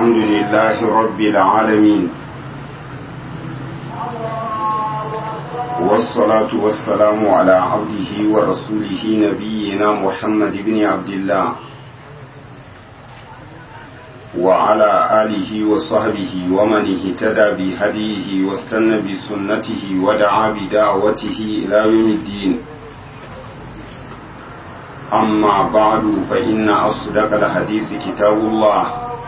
الحمد لله رب العالمين والصلاة والسلام على عبده ورسوله نبينا محمد بن عبد الله وعلى آله وصحبه ومن اهتدى بهديه واستنى بسنته ودعا بدعوته إلى يوم الدين أما بعد فإن أصدق الحديث كتاب الله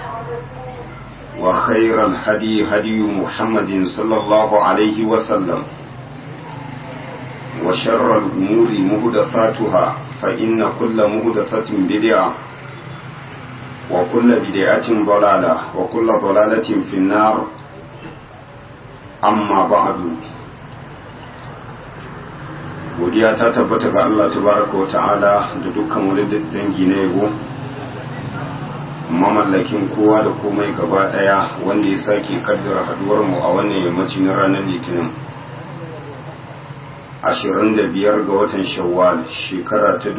وخير الهدي هدي محمد صلى الله عليه وسلم وشر الأمور مهدثاتها فإن كل مهدثة بدعة وكل بدعة ضلالة وكل ضلالة في النار أما بعد godiya ta tabbata ga Allah tabaraka wa ta'ala da dukkan wani dangi na yabo mamallakin kowa da komai gaba daya wanda ya sake kaddara haduwar mu a wannan yammaci na ranar litinin 25 ga watan shawwal shekara ta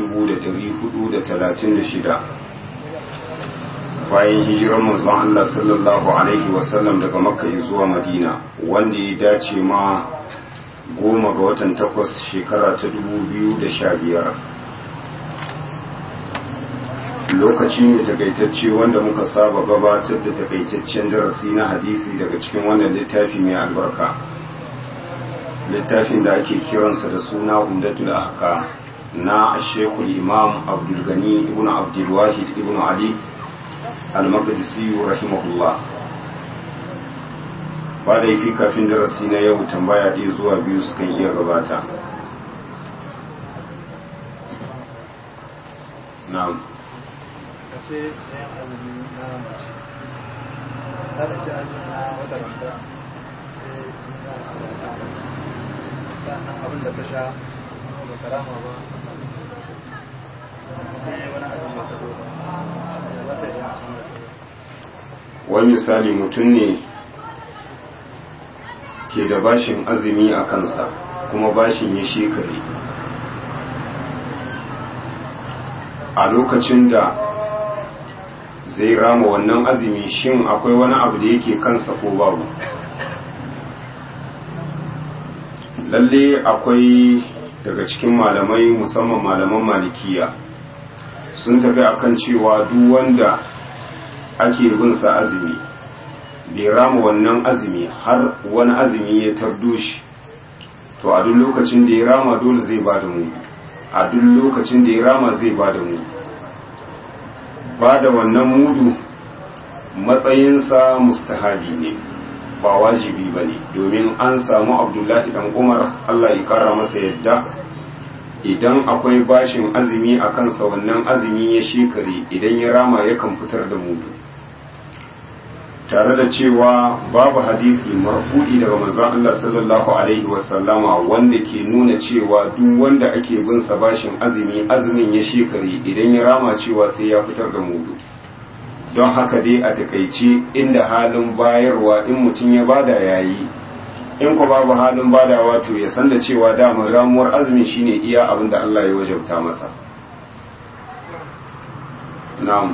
1436 bayan hijirar manzon Allah sallallahu alaihi wasallam daga makka zuwa madina wanda ya dace ma goma ga watan takwas shekara ta dubu biyu da sha biyar lokaci ne takaitacce wanda muka saba gabatar da takaitaccen darasi na hadisi daga cikin wannan littafi mai albarka littafin da ake kiransa da suna umdatul ahka na shekul imam abdulgani ibn abdulwahid ibn ali al-maqdisi rahimahullah ba da yafi kafin darasi na yau tambaya ɗaya zuwa biyu sukan iya gabata na'am ce ɗayan azumi na mace ta da ce azumi na wata ranta sai tun da alaka sannan abin da ta sha ba karama ba sai wani azumi ta zo ba ta yi wani misali mutum ne ke da bashin azumi a kansa kuma bashin ya shekare a lokacin da zai rama wannan azumi shin akwai wani abu da yake kansa ko babu lalle akwai daga cikin malamai musamman malaman malikiya sun tafi akan cewa duk wanda ake bin sa azumi bai rama wannan azumi har wani azumi ya tardo shi to a duk lokacin da ya rama dole zai ba da mu a duk lokacin da ya rama zai ba da mu ba da wannan mudu matsayinsa mustahabi ne ba wajibi ba ne domin an samu abdullahi dan umar allah ya kara masa yadda idan akwai bashin azumi a kansa wannan azumi ya shekare idan ya rama yakan fitar da mudu tare da cewa babu hadisi marfu'i daga manzon Allah sallallahu alaihi wasallama wanda ke nuna cewa duk wanda ake bin sa bashin azumi azumin ya shekare idan ya rama cewa sai ya fitar da mudu don haka dai a takaice inda halin bayarwa in mutum ya bada yayi in ko babu halin badawa to ya san da cewa dama ramuwar azumin shine iya abin da Allah ya wajabta masa na'am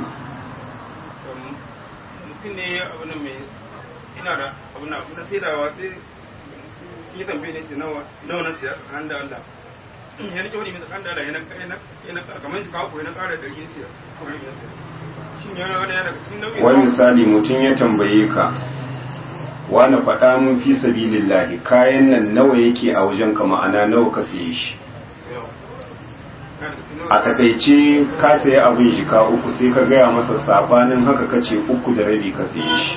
mutum ne abu nan mai ina da abu na abu na saidawa sai yi tambaye ne ce nawa nawa na siya kan da Allah ya nake wani mai kan da Allah yana yana kamar shi kawo yana ƙara da yin siya shin yana wani yana cikin nauyi wani misali mutum ya tambaye ka wani faɗa mun fi sabilillahi kayan nan nawa yake a wajen ka ma'ana nawa ka siye shi a takaice ka sayi abin jika uku sai ka gaya masa sabanin haka kace uku da rabi ka saye shi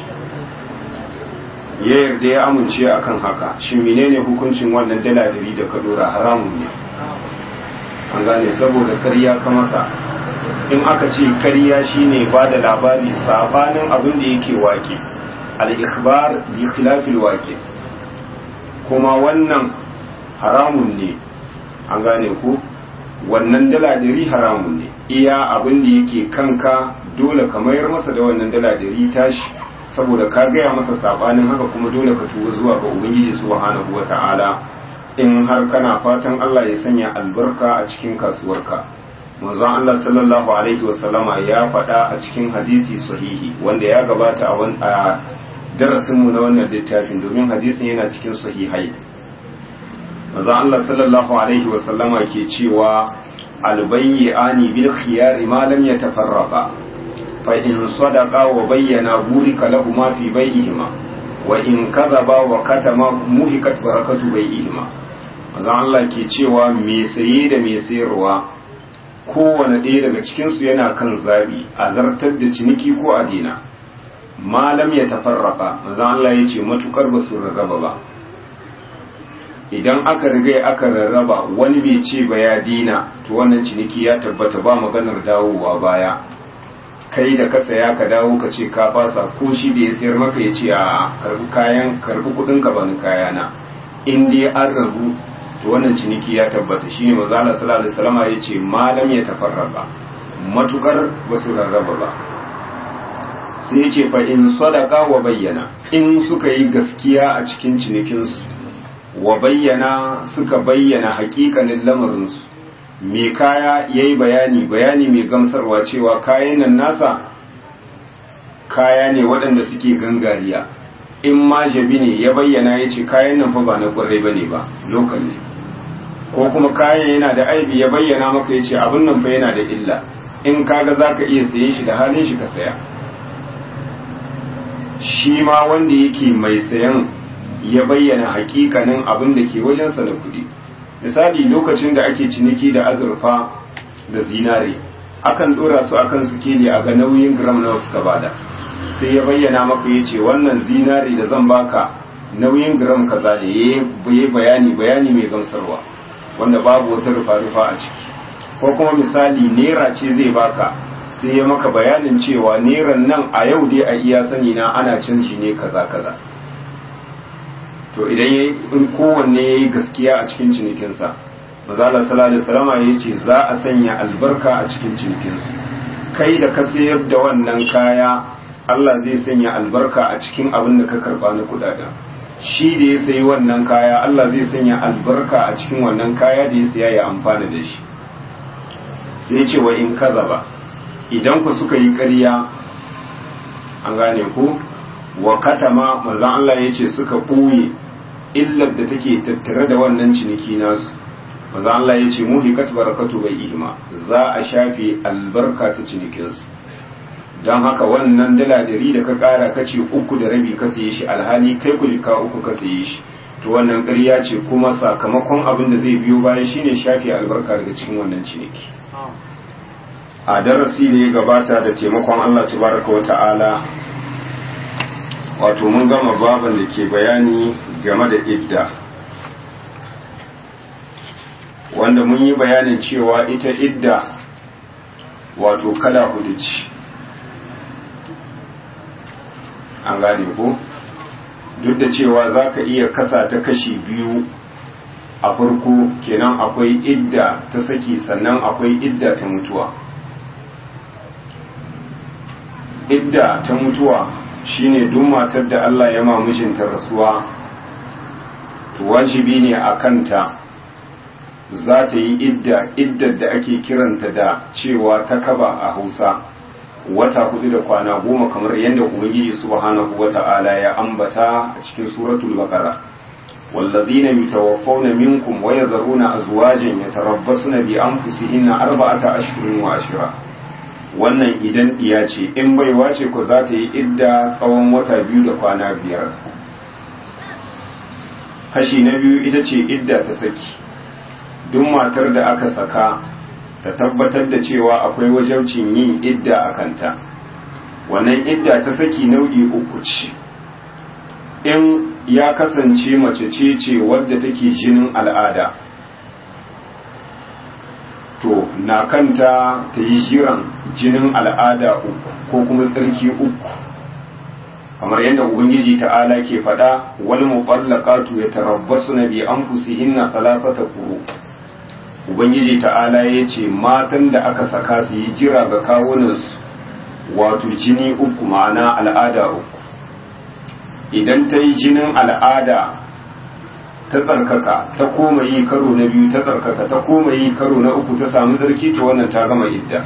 ya yarda ya amince akan haka shi menene hukuncin wannan dala dari da ka dora haramun ne an gane saboda karya ka masa in aka ce karya shine ba da labari sabanin abin da yake wake al-ikhbar bi khilafil wake kuma wannan haramun ne an gane ku wannan dala dari haramun ne iya abin da yake kanka dole ka mayar masa da wannan dala dari tashi saboda ka gaya masa sabanin haka kuma dole ka tuba zuwa ga ubangiji subhanahu wata'ala in har kana fatan Allah ya sanya albarka a cikin kasuwarka manzon Allah sallallahu alaihi wasallama ya faɗa a cikin hadisi sahihi wanda ya gabata a darasinmu na wannan littafin domin hadisin yana cikin sahihai manzon Allah sallallahu alaihi wasallama ke cewa albayyani bil khiyari ma lam yatafarraqa fa in sadaqa wa bayyana burika lahumma fi bay'ihima wa in kadhaba wa katama muhikat barakatu bay'ihima manzon Allah ke cewa me saye da me sayarwa kowane ɗaya daga cikinsu yana kan zabi a zartar da ciniki ko a dina malam ya tafarraka manzon Allah ya ce matukar ba su rarraba ba idan aka riga aka rarraba wani bai ce ba ya dina to wannan ciniki ya tabbata ba maganar dawowa baya kai da ka saya ka dawo ka ce ka fasa ko shi da ya sayar maka ya ce a karbi kayan karbi kudin ka bani kayana in dai an rabu to wannan ciniki ya tabbata shine manzo Allah sallallahu alaihi wasallam ya ce malam ya tafarraba matukar basu rarraba ba sai ya ce fa in sadaka wa bayyana in suka yi gaskiya a cikin cinikinsu wa bayyana suka bayyana hakikanin lamarinsu mai kaya ya yi bayani bayani mai gamsarwa cewa kayan nan nasa kaya ne waɗanda suke gangariya in ma jabi ne ya bayyana ya ce kayan nan fa ba na ƙwarai ba ne ba lokal ne ko kuma kayan yana da aibi ya bayyana maka ya ce abin nan fa yana da illa in kaga za ka iya saye shi da halin shi ka saya shi ma wanda yake mai sayan ya bayyana hakikanin abin da ke wajensa na kuɗi misali lokacin da ake ciniki da azurfa da zinare akan ɗora su akan sikeli a ga nauyin gram nawa suka bada sai ya bayyana maka ya ce wannan zinare da zan baka nauyin gram kaza da ya yi bayani bayani mai gamsarwa wanda babu wata rufa-rufa a ciki ko kuma misali naira ce zai baka sai ya maka bayanin cewa neran nan a yau dai a iya sani na ana canji ne kaza kaza to idan ya in kowanne ya yi gaskiya a cikin cinikinsa mazala sallallahu salama ya ce za a sanya albarka a cikin cinikinsu kai da ka sayar da wannan kaya Allah zai sanya albarka a cikin abin da ka karba na kudaden shi da ya sayi wannan kaya Allah zai sanya albarka a cikin wannan kaya da ya saya ya amfana da shi sai ce wa in kaza ba idan ku suka yi ƙarya an gane ku wa katama manzon Allah ya ce suka ɓoye illar da take tattare da wannan ciniki nasu manzon Allah ya ce muhikat barakatu bai ihma za a shafe albarka ta cinikinsu don haka wannan dala dari da ka ƙara ka ce uku da rabi ka saye shi alhali kai ku jika uku ka saye shi to wannan ƙarya ce kuma sakamakon abin da zai biyo baya shine shafe albarka daga cikin wannan ciniki a darasi da ya gabata da taimakon Allah tabaraka wa ta'ala wato mun gama baban da ke bayani game da idda wanda mun yi bayanin cewa ita idda wato kala hudu ce an gane ko duk da cewa za ka iya kasa ta kashi biyu a farko kenan akwai idda ta saki sannan akwai idda ta mutuwa idda ta mutuwa shine duk matar da Allah ya ma mijinta rasuwa to wajibi ne a kanta za ta yi idda iddar da ake kiranta da cewa ta kaba a Hausa wata hudu da kwana goma kamar yadda Ubangiji subhanahu wata'ala ya ambata a cikin suratul baqara والذين يتوفون منكم ويذرون أزواجا يتربصن بأنفسهن أربعة أشهر وعشرة wannan idan iya ce in baiwa ce ku za ta yi idda tsawon wata biyu da kwana biyar kashi na biyu ita ce idda ta saki duk matar da aka saka ta tabbatar da cewa akwai wajaucin yin idda a kanta wannan idda ta saki nau'i uku ce in ya kasance mace ce ce wadda take jinin al'ada to na kanta ta yi jiran jinin al'ada uku ko kuma tsarki uku kamar yadda ubangiji ta'ala ke faɗa wani muɓallakatu ya tarabbasu na bi an fusihinna talatata kuro ubangiji ta'ala ya ce matan da aka saka su yi jira ga kawunansu wato jini uku ma'ana al'ada uku idan ta yi jinin al'ada ta tsarkaka ta koma yi karo na biyu ta tsarkaka ta koma yi karo na uku ta samu zarki to wannan ta gama idda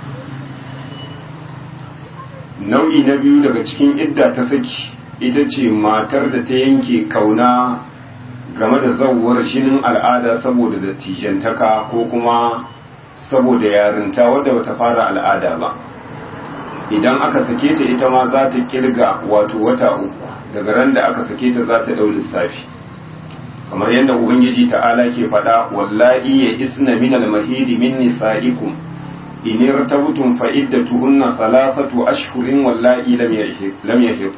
nau'i na biyu daga cikin idda ta saki ita ce matar da ta yanke kauna game da zauwar jinin al'ada saboda dattijantaka ko kuma saboda yarinta wadda bata fara al'ada ba idan aka sake ta ita ma za ta kirga wato wata uku daga ran da aka sake ta za ta ɗau lissafi kamar yadda ubangiji ta'ala ke faɗa wallahi ya isna min al-mahidi min nisa'ikum in irtabtum fa iddatuhunna thalathatu ashhurin wallahi lam yahid lam yahid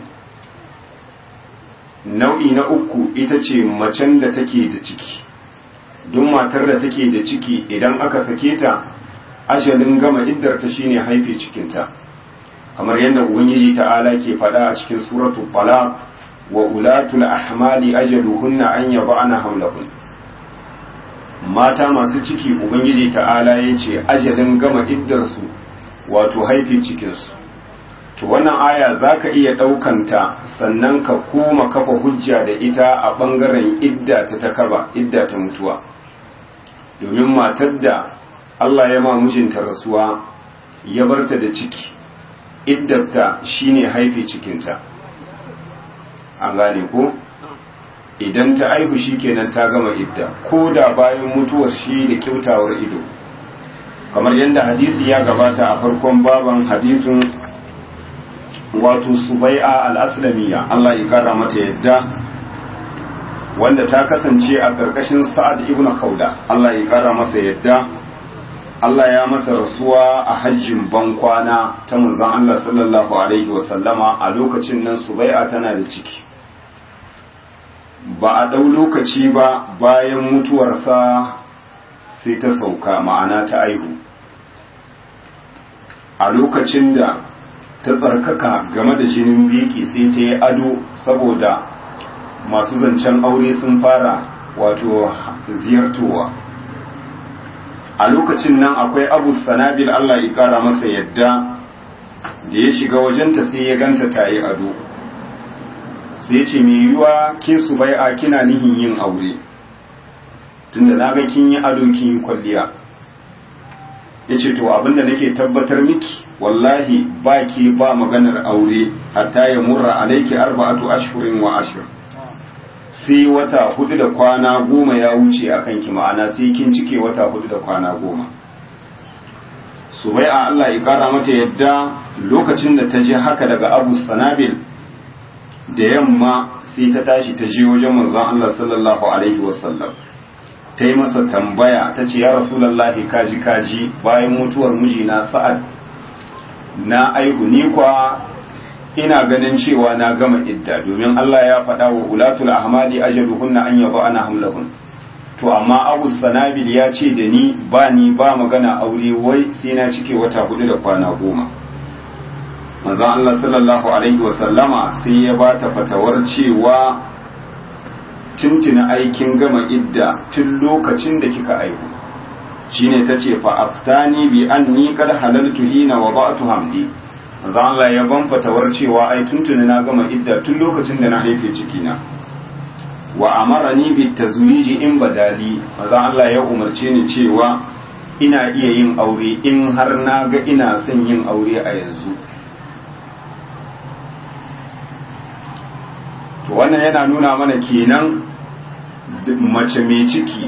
nau'i na uku ita ce macen da take da ciki duk matar da take da ciki idan aka sake ta ajalin gama iddar ta shine haife cikinta kamar yadda ubangiji ta'ala ke faɗa a cikin suratul talaq wa ulatul ahmali ajaluhunna an yada'na hamlahun mata masu ciki ubangiji ta'ala yace ajalin gama iddar su wato haife cikin su to wannan aya zaka iya ɗaukanta sannan ka koma kafa hujja da ita a bangaren idda ta takaba idda ta mutuwa domin matar da Allah ya ma mijinta rasuwa ya barta da ciki iddarta shine haife cikinta an gane ko idan ta aihu shikenan ta gama idda ko da bayan mutuwar shi da kyautawar ido kamar yadda hadisi ya gabata a farkon baban hadisin wato subai'a al-aslamiyya Allah ya kara mata yadda wanda ta kasance a ƙarƙashin sa'ad ibn kauda Allah ya kara masa yadda Allah ya masa rasuwa a hajjin bankwana ta manzon Allah sallallahu alaihi wasallama a lokacin nan subai'a tana da ciki ba a ɗau lokaci ba bayan mutuwarsa sai ta sauka ma'ana ta aihu a lokacin da ta tsarkaka game da jinin biki sai ta yi ado saboda masu zancen aure sun fara wato ziyartowa a lokacin nan akwai abu sanabil Allah ya kara masa yadda da ya shiga wajenta sai ya ganta ta yi ado sai ya ce mai yiwuwa ke su bai'a kina nihin yin aure tunda na ga kin yi ado kin yi kwalliya ya ce to abinda nake tabbatar miki wallahi ba ki ba maganar aure hatta ya murra alaiki arba'atu ashhurin wa ashir sai wata hudu da kwana goma ya wuce a kanki ma'ana sai kin cike wata hudu da kwana goma su bai a Allah ya kara mata yadda lokacin da ta je haka daga abu sanabil da yamma sai ta tashi ta je wajen manzon Allah sallallahu alaihi wasallam ta yi masa tambaya ta ce ya rasulallahi kaji kaji bayan mutuwar mijina sa'ad na aihu ni kwa ina ganin cewa na gama idda domin Allah ya faɗa wa ulatul ahmali ajaluhunna an yaba ana hamlahun to amma abu sanabil ya ce da ni ba ni ba magana aure wai sai na cike wata hudu da kwana goma manzon Allah sallallahu alaihi wasallama sai ya ba ta fatawar cewa tuntuna aikin gama idda tun lokacin da kika aihu shine tace fa aftani bi anni kad halaltu hina wada'tu hamdi manzo Allah ya ban fatawar cewa ai tuntuni na gama idda tun lokacin da na haife ciki na wa amarani bi tazwiji in badali manzo Allah ya umarce ni cewa ina iya yin aure in har na ga ina son yin aure a yanzu to wannan yana nuna mana kenan mace mai ciki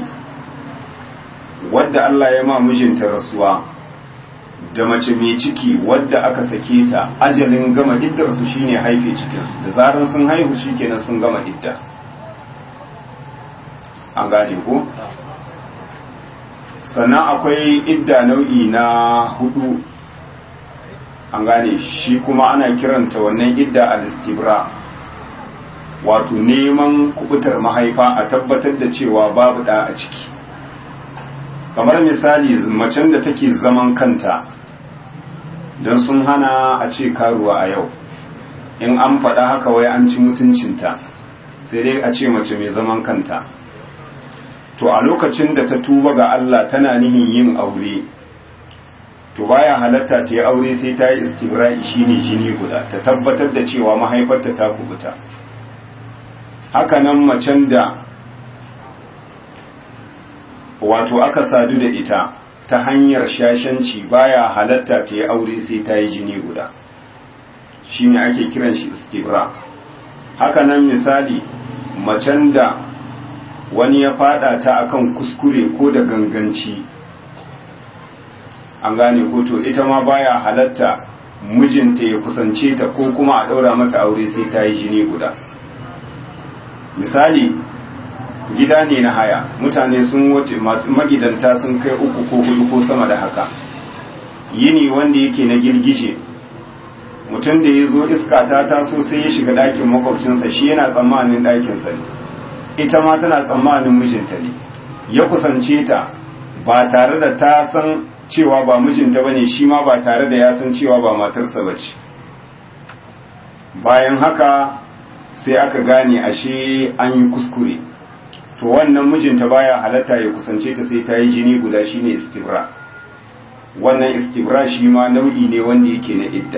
wadda Allah ya ma mijinta rasuwa da mace mai ciki wadda aka sake ta ajalin gama iddarsu shine haife cikinsu da zaran sun haihu shikenan sun gama idda an gane ko sannan akwai idda nau'i na hudu an gane shi kuma ana kiranta wannan idda al-istibra wato neman kubutar mahaifa a tabbatar da cewa babu da a ciki kamar misali macen da take zaman kanta don sun hana a ce karuwa a yau in an faɗa haka wai an ci mutuncinta sai dai a ce mace mai zaman kanta to a lokacin da ta tuba ga Allah tana nihin yin aure to baya halatta ta yi aure sai ta yi istibra'i shine jini guda ta tabbatar da cewa mahaifarta ta kubuta hakanan macen da wato aka sadu da ita ta hanyar shashanci baya halatta ta yi aure sai ta yi jini guda shine ake kiran shi istibra haka nan misali macen da wani ya fada ta akan kuskure ko da ganganci an gane ko to ita ma baya halatta mijinta ya kusance ta ko kuma a daura mata aure sai ta yi jini guda misali gida ne na haya mutane sun wuce masu magidanta sun kai uku ko hudu ko sama da haka yini wanda yake na girgije mutum da ya zo iska ta taso sai ya shiga ɗakin makwabcinsa shi yana tsammanin ɗakinsa ne ita ma tana tsammanin mijinta ne ya kusance ta ba tare da ta san cewa ba mijinta ba ne shi ma ba tare da ya san cewa ba matarsa ba ce bayan haka sai aka gane ashe an yi kuskure to wannan mijinta baya halatta ya kusance ta sai ta yi jini guda shine istibra wannan istibra shi ma nau'i ne wanda yake na idda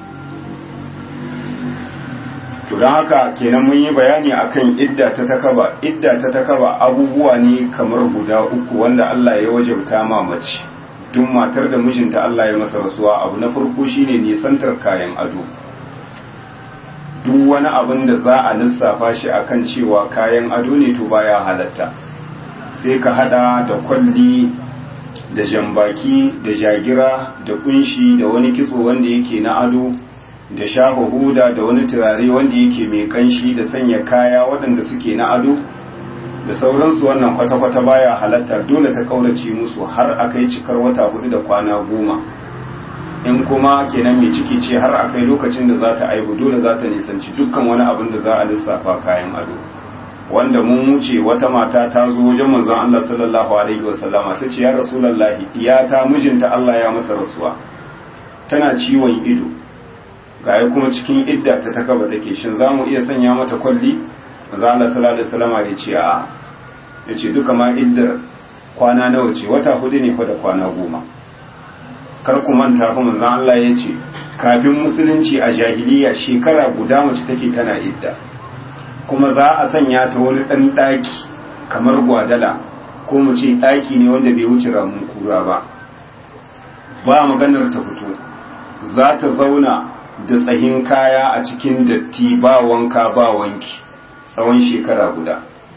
to don haka kenan mun yi bayani akan idda ta takaba idda ta takaba abubuwa ne kamar guda uku wanda Allah ya wajabta ma mace duk matar da mijinta Allah ya masa rasuwa abu na farko shine nisantar kayan ado duk wani abin da za a lissafa shi akan cewa kayan ado ne to baya halatta sai ka hada da kwalli da jambaki da jagira da kunshi da wani kitso wanda yake na ado da shafa huda da wani turare wanda yake mai kanshi da sanya kaya waɗanda suke na ado da sauransu wannan kwata-kwata baya halatta dole ta kaurace musu har a kai cikar wata hudu da kwana goma in kuma kenan mai ciki ce har a kai lokacin da za ta aihu dole za ta nisanci dukkan wani abin da za a lissafa kayan ado wanda mun wuce wata mata ta zo wajen manzon Allah sallallahu alaihi wasallama ta ce ya rasulullahi iyata mijinta Allah ya masa rasuwa tana ciwon ido gaya kuma cikin idda ta takaba take shin za mu iya sanya mata kwalli manzon Allah sallallahu alaihi wasallama ya ce a ya ce duka ma iddar kwana nawa ce wata hudu ne fa da kwana goma kar ku manta kuma manzon Allah ya ce kafin musulunci a jahiliya shekara guda mace take tana idda kuma za a sanya ta wani ɗan ɗaki kamar gwadala ko mu ce ɗaki ne wanda bai wuce ramun kura ba ba maganar ta fito za ta zauna da tsahin kaya a cikin datti ba wanka ba wanki tsawon shekara guda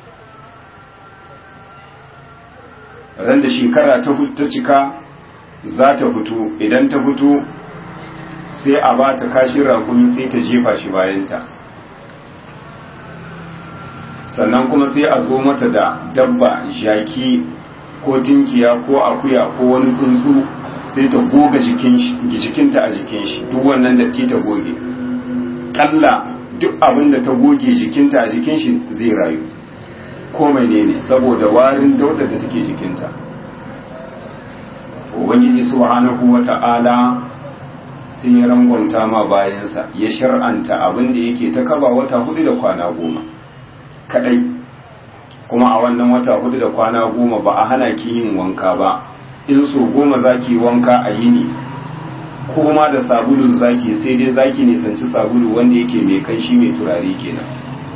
ran da shekara ta cika za ta fito idan ta fito sai a ba ta kashin rakumi sai ta jefa shi bayanta sannan kuma sai a zo mata da dabba jaki ko tinkiya ko akuya ko wani tsuntsu sai ta goga jikinta a jikin shi duk wannan datti ta goge kalla duk abin da ta goge jikinta a jikin shi zai rayu ko mai ne saboda warin dauda da take jikinta ubangiji subhanahu wata'ala sai ya rangonta ma bayansa ya shar'anta abin da yake ta kaba wata hudu da kwana goma kadai kuma a wannan wata hudu da kwana goma ba a hana ki yin wanka ba in so goma zaki wanka a yini ko ma da sabulun zaki sai dai zaki nisanci sabulu wanda yake mai kanshi mai turare kenan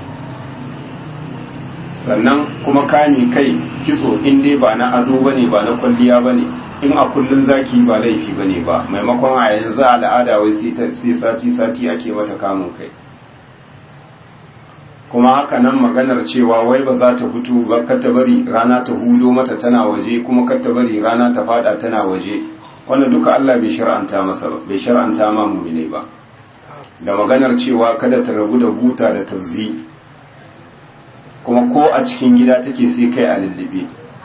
sannan kuma kame kai kitso in dai ba na ado bane ba na kwalliya bane in a kullun zaki ba laifi bane ba maimakon a yanzu al'ada wai sai sati sati ake mata kamun kai kuma haka nan maganar cewa wai ba za ta fito ba kar ta bari rana ta hudo mata tana waje kuma kar ta bari rana ta fada tana waje wannan duka Allah bai shar'anta masa ba bai shar'anta ma mu'mine ba da maganar cewa kada ta rabu da buta da tazzi kuma ko a cikin gida take sai kai a lullube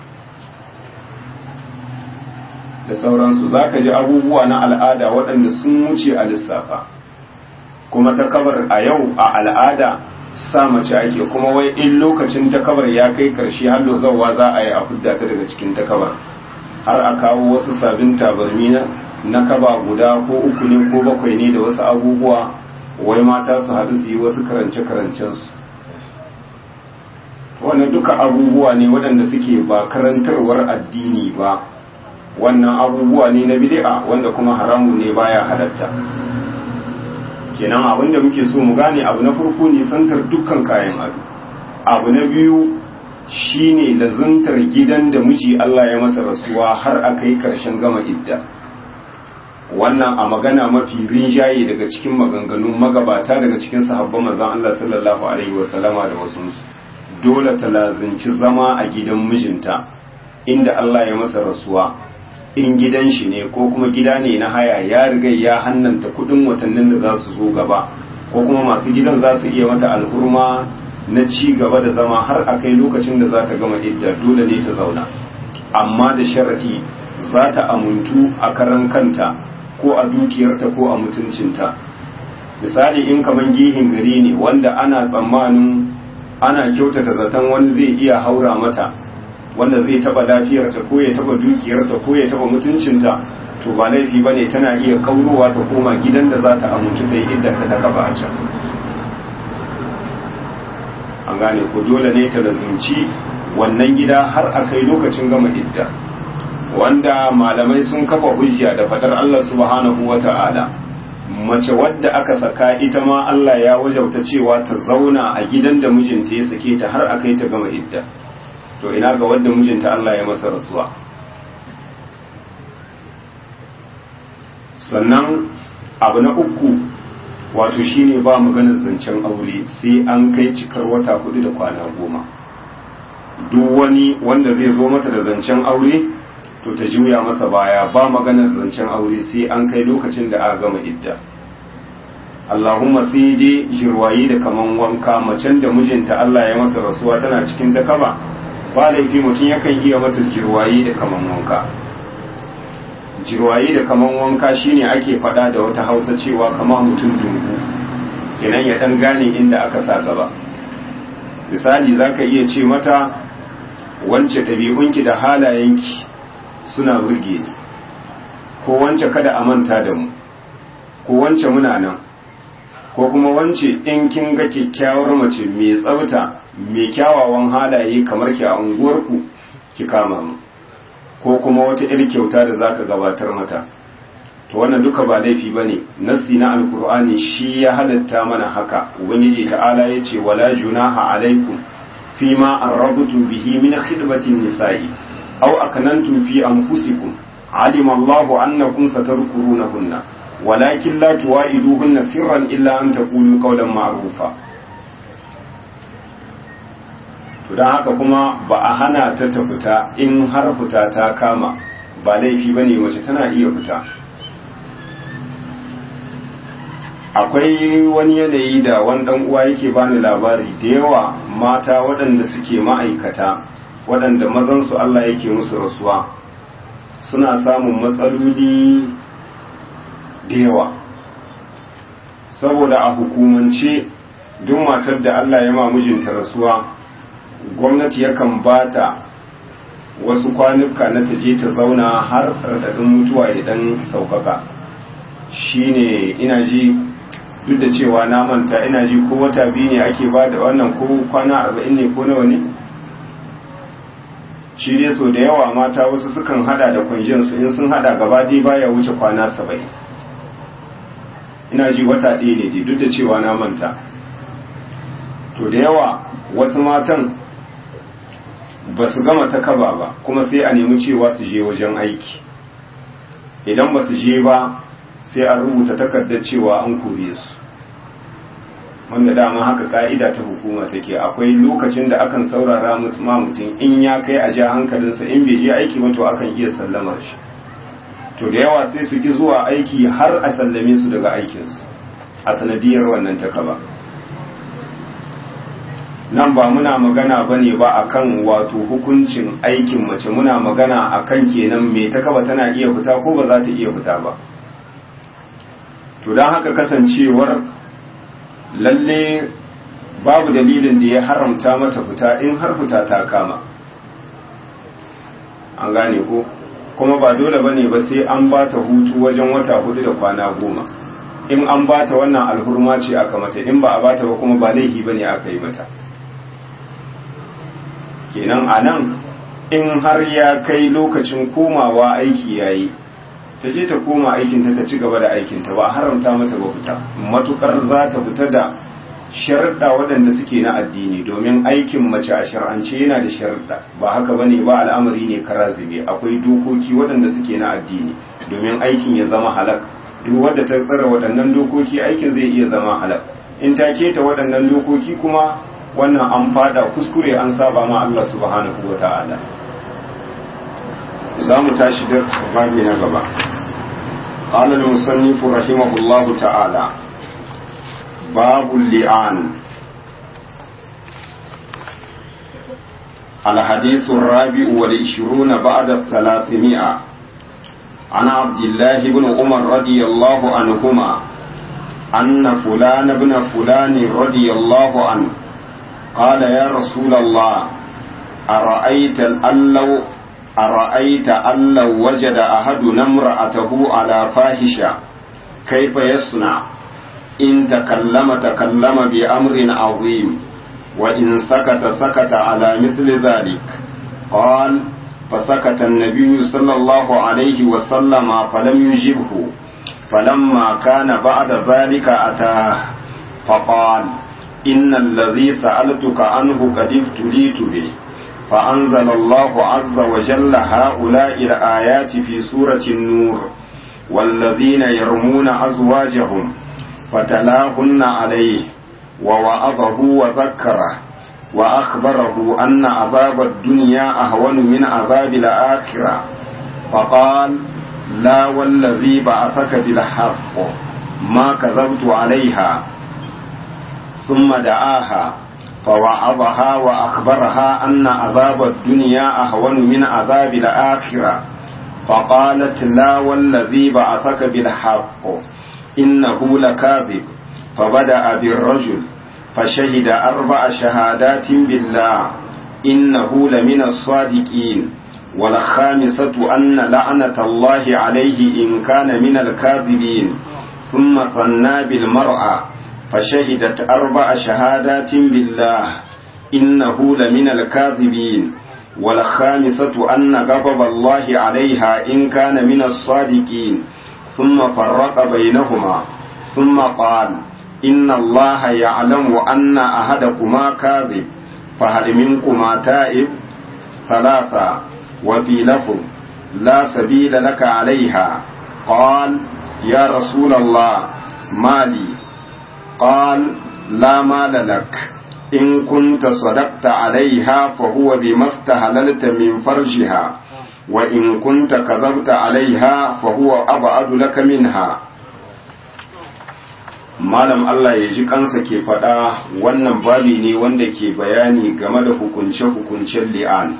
da sauransu zaka ji abubuwa na al'ada waɗanda sun wuce a lissafa kuma ta kabar a yau a al'ada sa mace ake kuma wai in lokacin takabar ya kai karshe har zawa za a yi a fidda ta daga cikin takabar har a kawo wasu sabbin tabarmi na kaba guda ko uku ne ko bakwai ne da wasu abubuwa wai mata su haɗu su yi wasu karance-karancensu wannan duka abubuwa ne waɗanda suke ba karantarwar addini ba wannan abubuwa ne na bid'a wanda kuma haramu ne baya halatta kenan abin da muke so mu gane abu na farko ne santar dukkan kayan ado abu na biyu shine lazuntar gidan da miji Allah ya masa rasuwa har a kai karshen gama idda wannan a magana mafi rinjaye daga cikin maganganun magabata daga cikin sahabban manzon Allah sallallahu alaihi wasallama da wasu dole ta lazinci zama a gidan mijinta inda Allah ya masa rasuwa in gidan shi ne ko kuma gida ne na haya ya riga ya hannanta kudin watannin da za su zo gaba ko kuma masu gidan za su iya mata alhurma na ci gaba da zama har a kai lokacin da za ta gama idda dole ne ta zauna amma da sharadi za ta amuntu a karan kanta ko a dukiyarta ko a mutuncinta misali in kaman gihin gari ne wanda ana tsammanin ana kyautata zaton wani zai iya haura mata wanda zai taba lafiyarta ko ya taba dukiyarta ko ya taba mutuncinta to ba laifi bane tana iya kaurowa ta koma gidan da za ta amintu ta yi idda ta ta kafa a can an gane ko dole ne ta lazumci wannan gida har a kai lokacin gama idda wanda malamai sun kafa hujja da fadar Allah subhanahu wa ta'ala mace wadda aka saka ita ma Allah ya wajauta cewa ta zauna a gidan da mijinta ya sake ta har a kai ta gama idda to ina ga wadda mijinta Allah ya masa rasuwa sannan abu na uku wato shine ba maganar zancen aure sai an kai cikar wata hudu da kwana goma duk wani wanda zai zo mata da zancen aure to ta juya masa baya ba maganar zancen aure sai an kai lokacin da aka gama idda Allahumma sai dai jirwayi da kaman wanka macen da mijinta Allah ya masa rasuwa tana cikin takaba ba laifi mutum yakan iya mata jirwayi da kaman wanka jirwayi da kaman wanka shine ake faɗa da wata hausa cewa kama mutum dungu kenan ya ɗan gane inda aka sa gaba misali za ka iya ce mata wance ɗabi'unki da halayenki suna burge ni ko wance kada a manta da mu ko wance muna nan ko kuma wance in kin ga kyakkyawar mace mai tsafta mai kyawawan halaye kamar ki a unguwarku ki kama mu ko kuma wata irin kyauta da zaka gabatar mata to wannan duka ba laifi bane nassi na alqur'ani shi ya halatta mana haka ubangiji ta'ala yace wala junaha alaikum fima arradtum bihi min khidmatin nisa'i aw akanantum fi anfusikum alima Allahu annakum satadhkurunahunna walakin la tuwa'iduhunna sirran illa an taqulu qawlan ma'rufa to don haka kuma ba a hana ta ta fita in har fita ta kama ba laifi ba ne mace tana iya fita akwai wani yanayi da wani ɗan uwa yake bani labari da yawa mata waɗanda suke ma'aikata waɗanda mazansu Allah yake musu rasuwa suna samun matsaloli da yawa saboda a hukumance duk matar da Allah ya ma mijinta rasuwa gwamnati yakan ba ta wasu kwanuka na taje ta zauna har raɗaɗin mutuwa ya ɗan sauƙaƙa shine ina ji duk da cewa na manta ina ji ko wata biyu ne ake ba da wannan ko kwana arba'in ne ko nawa ne shi dai so da yawa mata wasu sukan hada da kwanjinsu in sun hada gaba dai baya wuce kwana saba'in ina ji wata ɗaya ne dai duk da cewa na manta to da yawa wasu matan ba su gama ta kaba ba kuma sai a nemi cewa su je wajen aiki idan ba su je ba sai an rubuta takardar cewa an kore su wanda dama haka ka'ida ta hukuma take akwai lokacin da akan saurara ma mutum in ya kai a ja hankalinsa in bai je aiki ba to akan iya sallamar shi to da yawa sai su ki zuwa aiki har a sallame su daga aikinsu a sanadiyar wannan takaba nan ba muna magana ba ne ba akan wato hukuncin aikin mace muna magana akan kenan mai takaba tana iya fita ko ba za ta iya fita ba to don haka kasancewar lalle babu dalilin da ya haramta mata fita in har fita ta kama an gane ko kuma ba dole bane ba sai an ba ta hutu wajen wata hudu da kwana goma in an ba ta wannan alhurma ce aka mata in ba a ba ta ba kuma ba laifi bane aka yi mata kenan a nan in har ya kai lokacin komawa aiki yayi ta je ta koma aikinta ta ci gaba da aikinta ba haramta mata ba fita matukar za ta fita da sharuɗa waɗanda suke na addini domin aikin mace a shar'ance yana da sharuɗa ba haka bane ba al'amari ne karazibe akwai dokoki waɗanda suke na addini domin aikin ya zama halak duk wadda ta tsara waɗannan dokoki aikin zai iya zama halak in ta keta waɗannan dokoki kuma wannan an fada kuskure an saba ma Allah subhanahu wa ta'ala za mu tashi da babi na gaba قال المصنف رحمه الله تعالى باب اللعان الحديث الرابع والعشرون بعد الثلاثمائة عن عبد الله بن عمر رضي الله عنهما أن فلان بن فلان رضي الله عنه قال يا رسول الله أرأيت أن لو أرأيت أن لو وجد أحدنا امرأته على فاحشة كيف يصنع إن تكلم تكلم بأمر عظيم وإن سكت سكت على مثل ذلك قال فسكت النبي صلى الله عليه وسلم فلم يجبه فلما كان بعد ذلك أتاه فقال إن الذي سألتك عنه قد ابتليت به فأنزل الله عز وجل هؤلاء الآيات في سورة النور والذين يرمون أزواجهم فتلاهن عليه ووعظه وذكره وأخبره أن عذاب الدنيا أهون من عذاب الآخرة فقال لا والذي بعثك بالحق ما كذبت عليها ثم دعاها فوعظها وأخبرها أن عذاب الدنيا أهون من عذاب الآخرة فقالت لا والذي بعثك بالحق إنه لكاذب فبدأ بالرجل فشهد أربع شهادات بالله إنه لمن الصادقين والخامسة أن لعنة الله عليه إن كان من الكاذبين ثم ثنى بالمرأة فشهدت أربع شهادات بالله إنه لمن الكاذبين والخامسة أن غضب الله عليها إن كان من الصادقين ثم فرق بينهما ثم قال إن الله يعلم أن أحدكما كاذب فهل منكما تائب ثلاثة وفي لفظ لا سبيل لك عليها قال يا رسول الله مالي قال لا مال لك إن كنت صدقت عليها فهو بما استهللت من فرجها وإن كنت كذبت عليها فهو أبعد لك منها malam Allah ya ji kansa ke faɗa wannan babi ne wanda ke bayani game da hukunce-hukuncen li'an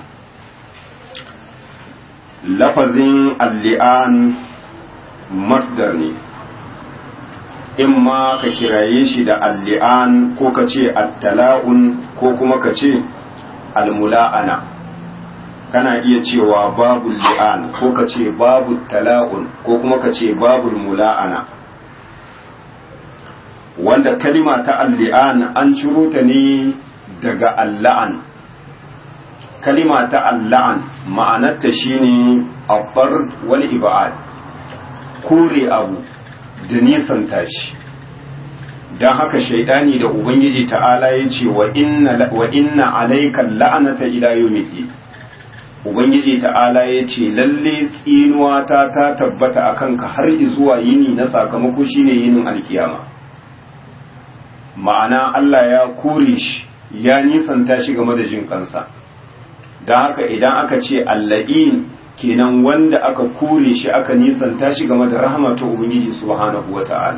lafazin al-li'an masdar ne in ma ka kiraye shi da al-li'an ko ka ce at-tala'un ko kuma ka ce al-mula'ana kana iya cewa babu li'an ko ka ce babu tala'un ko kuma ka ce babu mula'ana wanda kalima ta alli'an an ciro ta ne daga alla'an kalima ta alla'an ma'anarta shine abbar wani ibad kore abu da nisan tashi don haka shaidani da ubangiji ta'ala ya ce wa inna alaikan la'anata ila yawmiddin ubangiji ta'ala ya ce lalle tsinuwa ta ta tabbata akan ka har zuwa yini na sakamako shine yinin alkiyama ma'ana Allah ya kore shi ya nisanta shi game da jin kansa don haka idan aka ce alla'in kenan wanda aka kore shi aka nisanta shi game da rahama ta ubangiji subhanahu wata'ala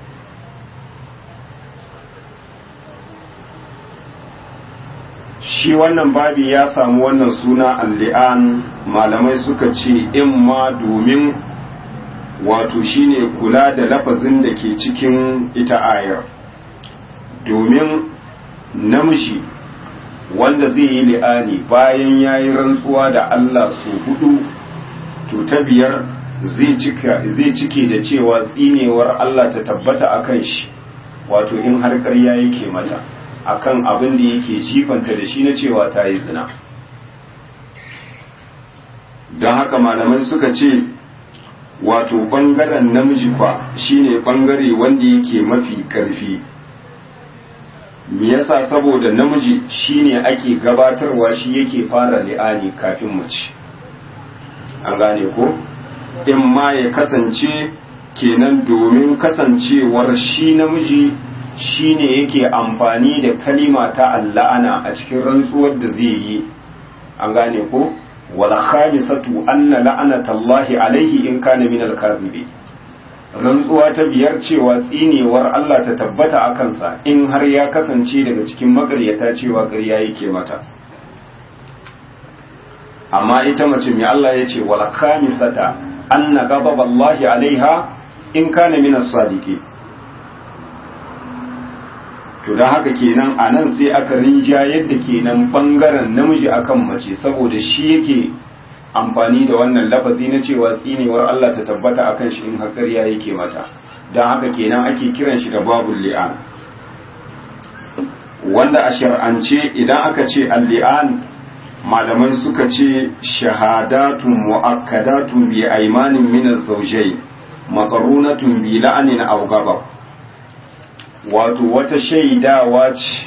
shi wannan babi ya samu wannan suna alli'an malamai suka ce in ma domin wato shine kula da lafazin da ke cikin ita ayar domin namiji wanda zai yi li'ani bayan ya yi rantsuwa da Allah su hudu to ta biyar zai cike da cewa tsinewar Allah ta tabbata a kan shi wato in har ƙarya yake mata akan abin da yake jifanta da shi na cewa ta yi zina don haka malamai suka ce wato ɓangaren namiji kwa shine ɓangare wanda yake mafi ƙarfi me yasa saboda namiji shine ake gabatarwa shi yake fara li'ani kafin mace an gane ko in ma ya kasance kenan domin kasancewar shi namiji shine yake amfani da kalima ta alla'ana a cikin rantsuwar da zai yi an gane ko wal khamisatu anna la'anatallahi alaihi in kana min al-kadhibi rantsuwa ta biyar cewa tsinewar Allah ta tabbata a kansa in har ya kasance daga cikin makaryata cewa ƙarya yake mata amma ita mace mai Allah ya ce wal khamisata anna ghadaballahi alaiha in kana min as-sadiqin to da haka kenan a nan sai aka rinja yadda kenan bangaren namiji akan mace saboda shi yake amfani da wannan lafazi na cewa tsinewar Allah ta tabbata akan shi in hakariya yake mata don haka kenan ake kiran shi da babul li'an wanda a shar'ance idan aka ce al-li'an malamai suka ce shahadatun mu'akkadatun bi aymanin min az-zawjayn maqrunatun bi la'anin aw ghadab wato wata shaidawa ce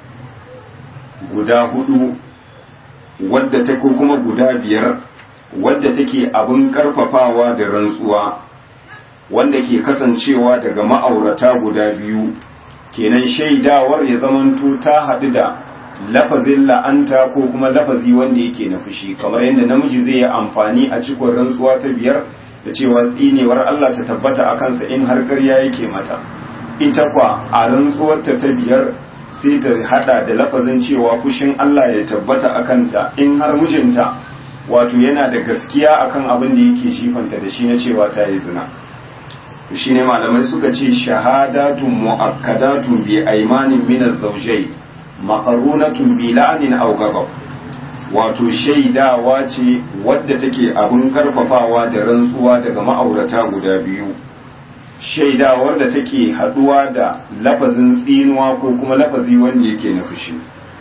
guda hudu wadda ta ko kuma guda biyar wadda take abin karfafawa da rantsuwa wanda ke kasancewa daga ma'aurata guda biyu kenan shaidawar ya zamanto ta haɗu da lafazin la'anta ko kuma lafazi wanda yake na fushi kamar yadda namiji zai yi amfani a cikon rantsuwa ta biyar da cewa tsinewar Allah ta tabbata a kansa in har ƙarya yake mata ita kwa a rantsuwarta ta biyar sai ta hada da lafazin cewa fushin Allah ya tabbata a kanta in har mijinta wato yana da gaskiya akan abin da yake shifanta da shi na cewa ta yi zina shi ne malamai suka ce shahadatun mu'akkadatun bi aimanin min az-zawjay maqarunatun bi la'anin aw ghadab wato shaidawa ce wadda take abin karfafawa da rantsuwa daga ma'aurata guda biyu shaidawar da take haduwa da lafazin tsinuwa ko kuma lafazi wanda yake na fushi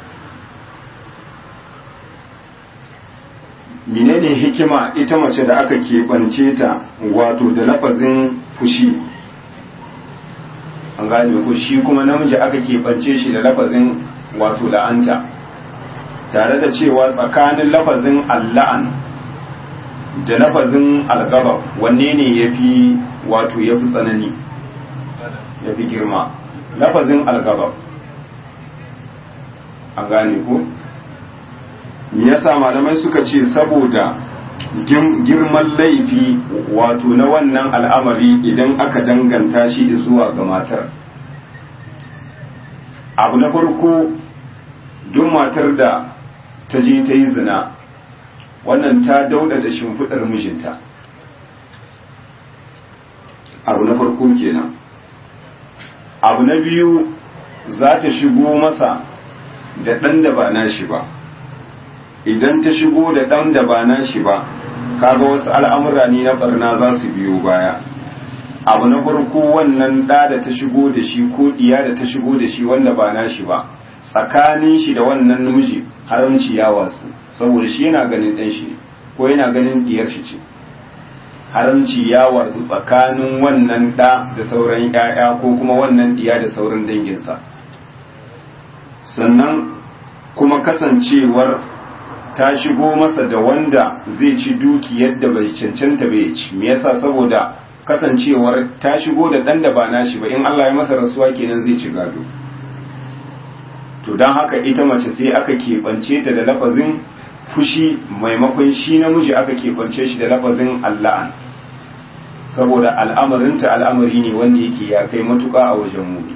menene hikima ita mace da aka keɓance ta wato da lafazin fushi an gane ko shi kuma namiji aka keɓance shi da lafazin wato la'anta tare da cewa tsakanin lafazin alla'an da lafazin algaba wanne ne ya fi wato ya fi tsanani ya fi girma lafazin algaba an gane ko yasa malamai suka ce saboda girman laifi wato na wannan al'amari idan aka danganta shi zuwa ga matar abu na farko duk matar da ta je ta yi zina wannan ta dauda da shimfiɗar mijinta abu na farko kenan abu na biyu za ta shigo masa da ɗan da ba nashi ba idan ta shigo da ɗan da ba nashi ba kaga wasu al'amura ne na barna za su biyo baya abu na farko wannan ɗa da ta shigo da shi ko ɗiya da ta shigo da shi wanda ba nashi ba tsakanin shi da wannan namiji haramci ya wasu saboda shi yana ganin ɗan shi ko yana ganin ɗiyar shi ce haramci ya wasu tsakanin wannan ɗa da sauran ‘ya'ya ko kuma wannan ɗiya da sauran danginsa sannan kuma kasancewar ta shigo masa da wanda zai ci duki yadda bai cancanta bai ci me yasa saboda kasancewar ta shigo da ɗan da ba nashi ba in Allah ya masa rasuwa kenan zai ci gado to don haka ita mace sai aka keɓance ta da lafazin fushi maimakon shi namiji aka keɓance shi da lafazin alla'an saboda al'amarinta al'amari ne wanda yake ya kai matuƙa a wajen mumi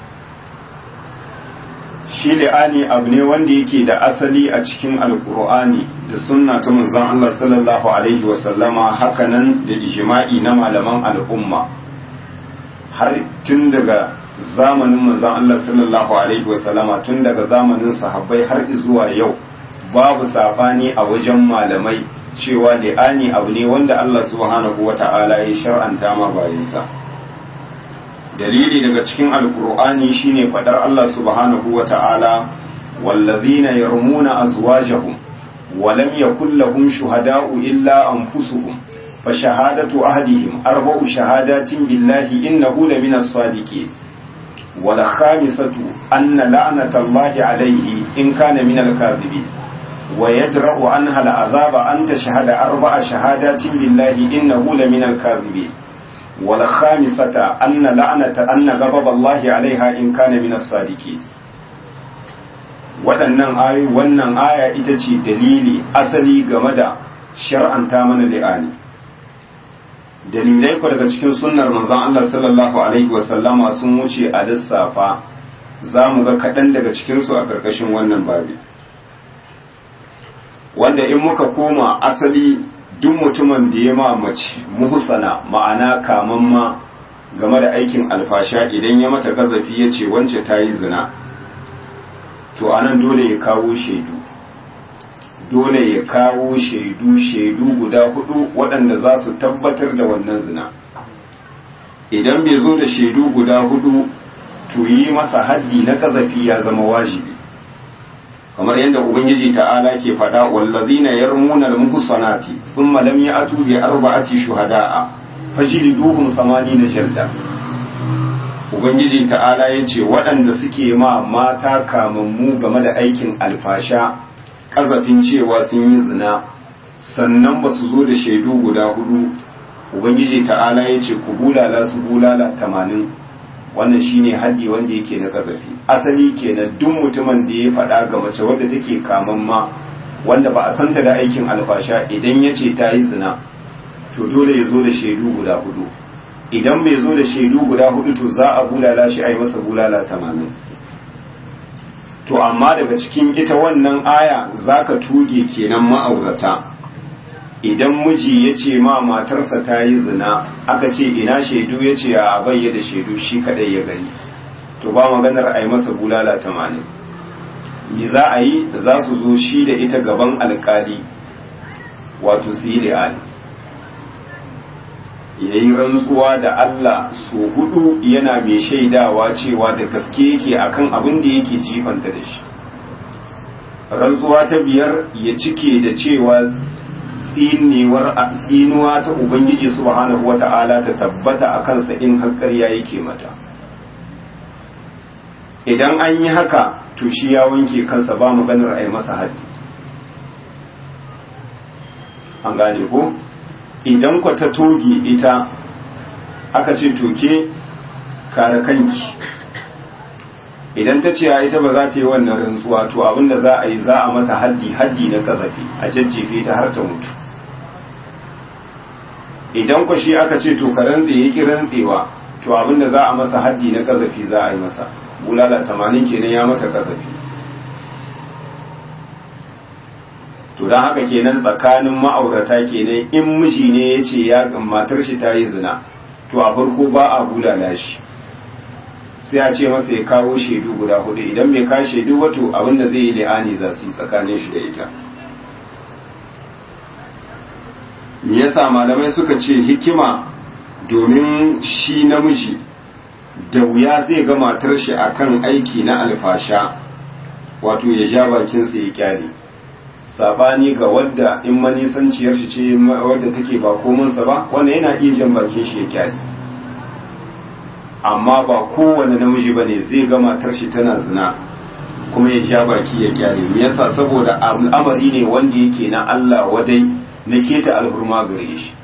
shi li'ani abu ne wanda yake da asali a cikin alkur'ani da sunna ta manzon Allah sallallahu alaihi wasallama hakanan da ijma'i na malaman al'umma har tun daga zamanin manzon Allah sallallahu alaihi wasallama tun daga zamanin sahabbai har zuwa yau babu safani a wajen malamai cewa li'ani abu ne wanda Allah subhanahu wata'ala ya shar'anta ma bayansa dalili daga cikin alkur'ani shine fadar Allah subhanahu wata'ala wallazina yarmuna azwajahum wa lam yakul lahum shuhada'u illa anfusuhum fa shahadatu ahadihim arba'u shahadatin billahi innahu lamina as-sadiqin wal khamisatu anna la'natallahi alayhi in kana min al-kadhibin wa yadra'u anha al-azaba an tashhada arba'a shahadatin billahi innahu la min al-kadhibin wal khamisata anna la'nata anna ghadab Allah alaiha in kana min as-sadiqin waɗannan ayoyi wannan aya ita ce dalili asali game da shar'anta mana li'ani dalilai ku daga cikin sunnar manzon Allah sallallahu alaihi wasallama sun wuce a lissafa za mu ga kaɗan daga cikinsu a ƙarƙashin wannan babi wanda in muka koma asali duk mutumin da ya mamaci muhsana ma'ana kamamma game da aikin alfasha idan ya mata gazafi ya ce wance ta yi zina to anan dole ya kawo shaidu dole ya kawo shaidu shaidu guda hudu waɗanda za su tabbatar da wannan zina idan bai zo da shaidu guda hudu to yi masa haddi na kazafi ya zama wajibi kamar yadda ubangiji ta'ala ke faɗa wallazina yarmuna al-muhsanati thumma lam ya'tu bi arba'ati shuhada'a fajliduhum na jalda ubangiji ta'ala yace waɗanda suke ma mata kamammu game da aikin alfasha ƙazafin cewa sun yi zina sannan ba su zo da shaidu guda hudu ubangiji ta'ala ya ce ku bulala su bulala tamanin wannan shine haddi wanda yake na ƙazafi asali kenan duk mutumin da ya faɗa ga mace wadda take kaman ma wanda ba a santa da aikin alfasha idan ya ce ta yi zina to dole ya zo da shaidu guda hudu idan bai zo da shaidu guda hudu to za a bulala shi a yi masa bulala tamanin to amma daga cikin ita wannan aya zaka tuge kenan ma'aurata idan miji ya ce ma matarsa ta yi zina aka ce ina shaidu ya ce a bayya da shaidu shi kadai ya gani to ba maganar a yi masa bulala tamanin me za a yi za su zo shi da ita gaban alkali wato su yi li'ani ya yi rantsuwa da Allah so hudu yana mai shaidawa cewa da gaske yake akan abin da yake jifanta da shi rantsuwa ta biyar ya cike da cewa tsinewar tsinuwa ta ubangiji subhanahu wata'ala ta tabbata a kansa in har ƙarya yake mata idan an yi haka to shi ya wanke kansa ba maganar a yi masa haddi an gane ko idan ku ta toge ita aka ce toke kare kanki idan ta ce ita ba za ta yi wannan rantsuwa to abinda za a yi za a mata haddi haddi na kazafi a jajjefe ta har ta mutu idan ku shi aka ce to ka rantse yaki rantsewa to abinda za a masa haddi na kazafi za a yi masa bulala tamanin kenan ya mata kazafi to don haka kenan tsakanin ma'aurata kenan in miji ne ya ce ya matar shi ta yi zina to a farko ba a bulala shi sai a ce masa ya kawo shaidu guda hudu idan bai kawo shaidu wato abinda zai yi li'ani za su yi tsakanin shi da ita me yasa malamai suka ce hikima domin shi namiji da wuya zai ga matar shi akan aiki na alfasha wato ya ja bakinsa ya kyale sabani ga wadda in manisanciyar shi ce wadda take ba komansa ba wanda yana iya jan bakin shi ya kyale amma ba kowane namiji ba ne zai ga matar shi tana zina kuma ya ja baki ya kyale me yasa saboda al'amari ne wanda yake na Allah wadai na keta alhurma gare shi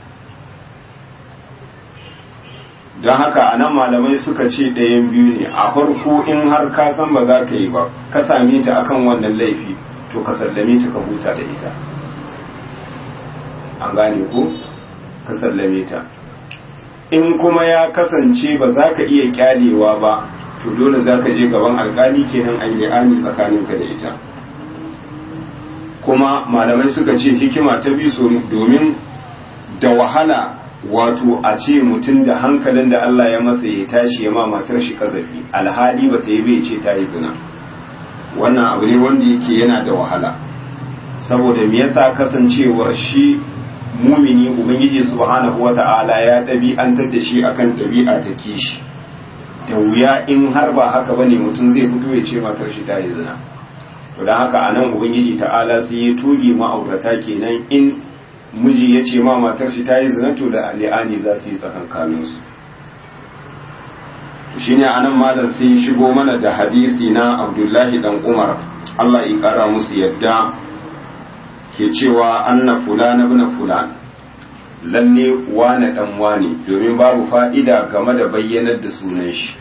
don haka a nan malamai suka ce ɗayan biyu ne a farko in har ka san ba za ka yi ba ka same ta akan wannan laifi to ka sallame ta ka huta da ita an gane ko ka sallame ta in kuma ya kasance ba za ka iya kyalewa ba to dole za ka je gaban alkali kenan an yi tsakaninka da ita kuma malamai suka ce hikima ta bi so domin da wahala wato a ce mutum da hankalin da Allah ya masa ya tashi ya ma matar shi kazafi alhali ba ta yi bai ce ta yi zina wannan abu ne wanda yake yana da wahala saboda me yasa kasancewar shi mumini ubangiji subhanahu wata'ala ya ɗabi'antar da shi akan ɗabi'a ta kishi da wuya in har ba haka bane mutum zai fito ya ce matar shi ta yi zina to don haka anan ubangiji ta'ala sai ya toge ma'aurata kenan in miji ya ce ma matar shi ta yi zina to da li'ani za su yi tsakankanin su shine anan malam sai shigo mana da hadisi na Abdullahi dan Umar Allah ya kara musu yadda ke cewa anna fulana ibn fulan lalle wane dan wane domin babu fa'ida game da bayyanar da sunan shi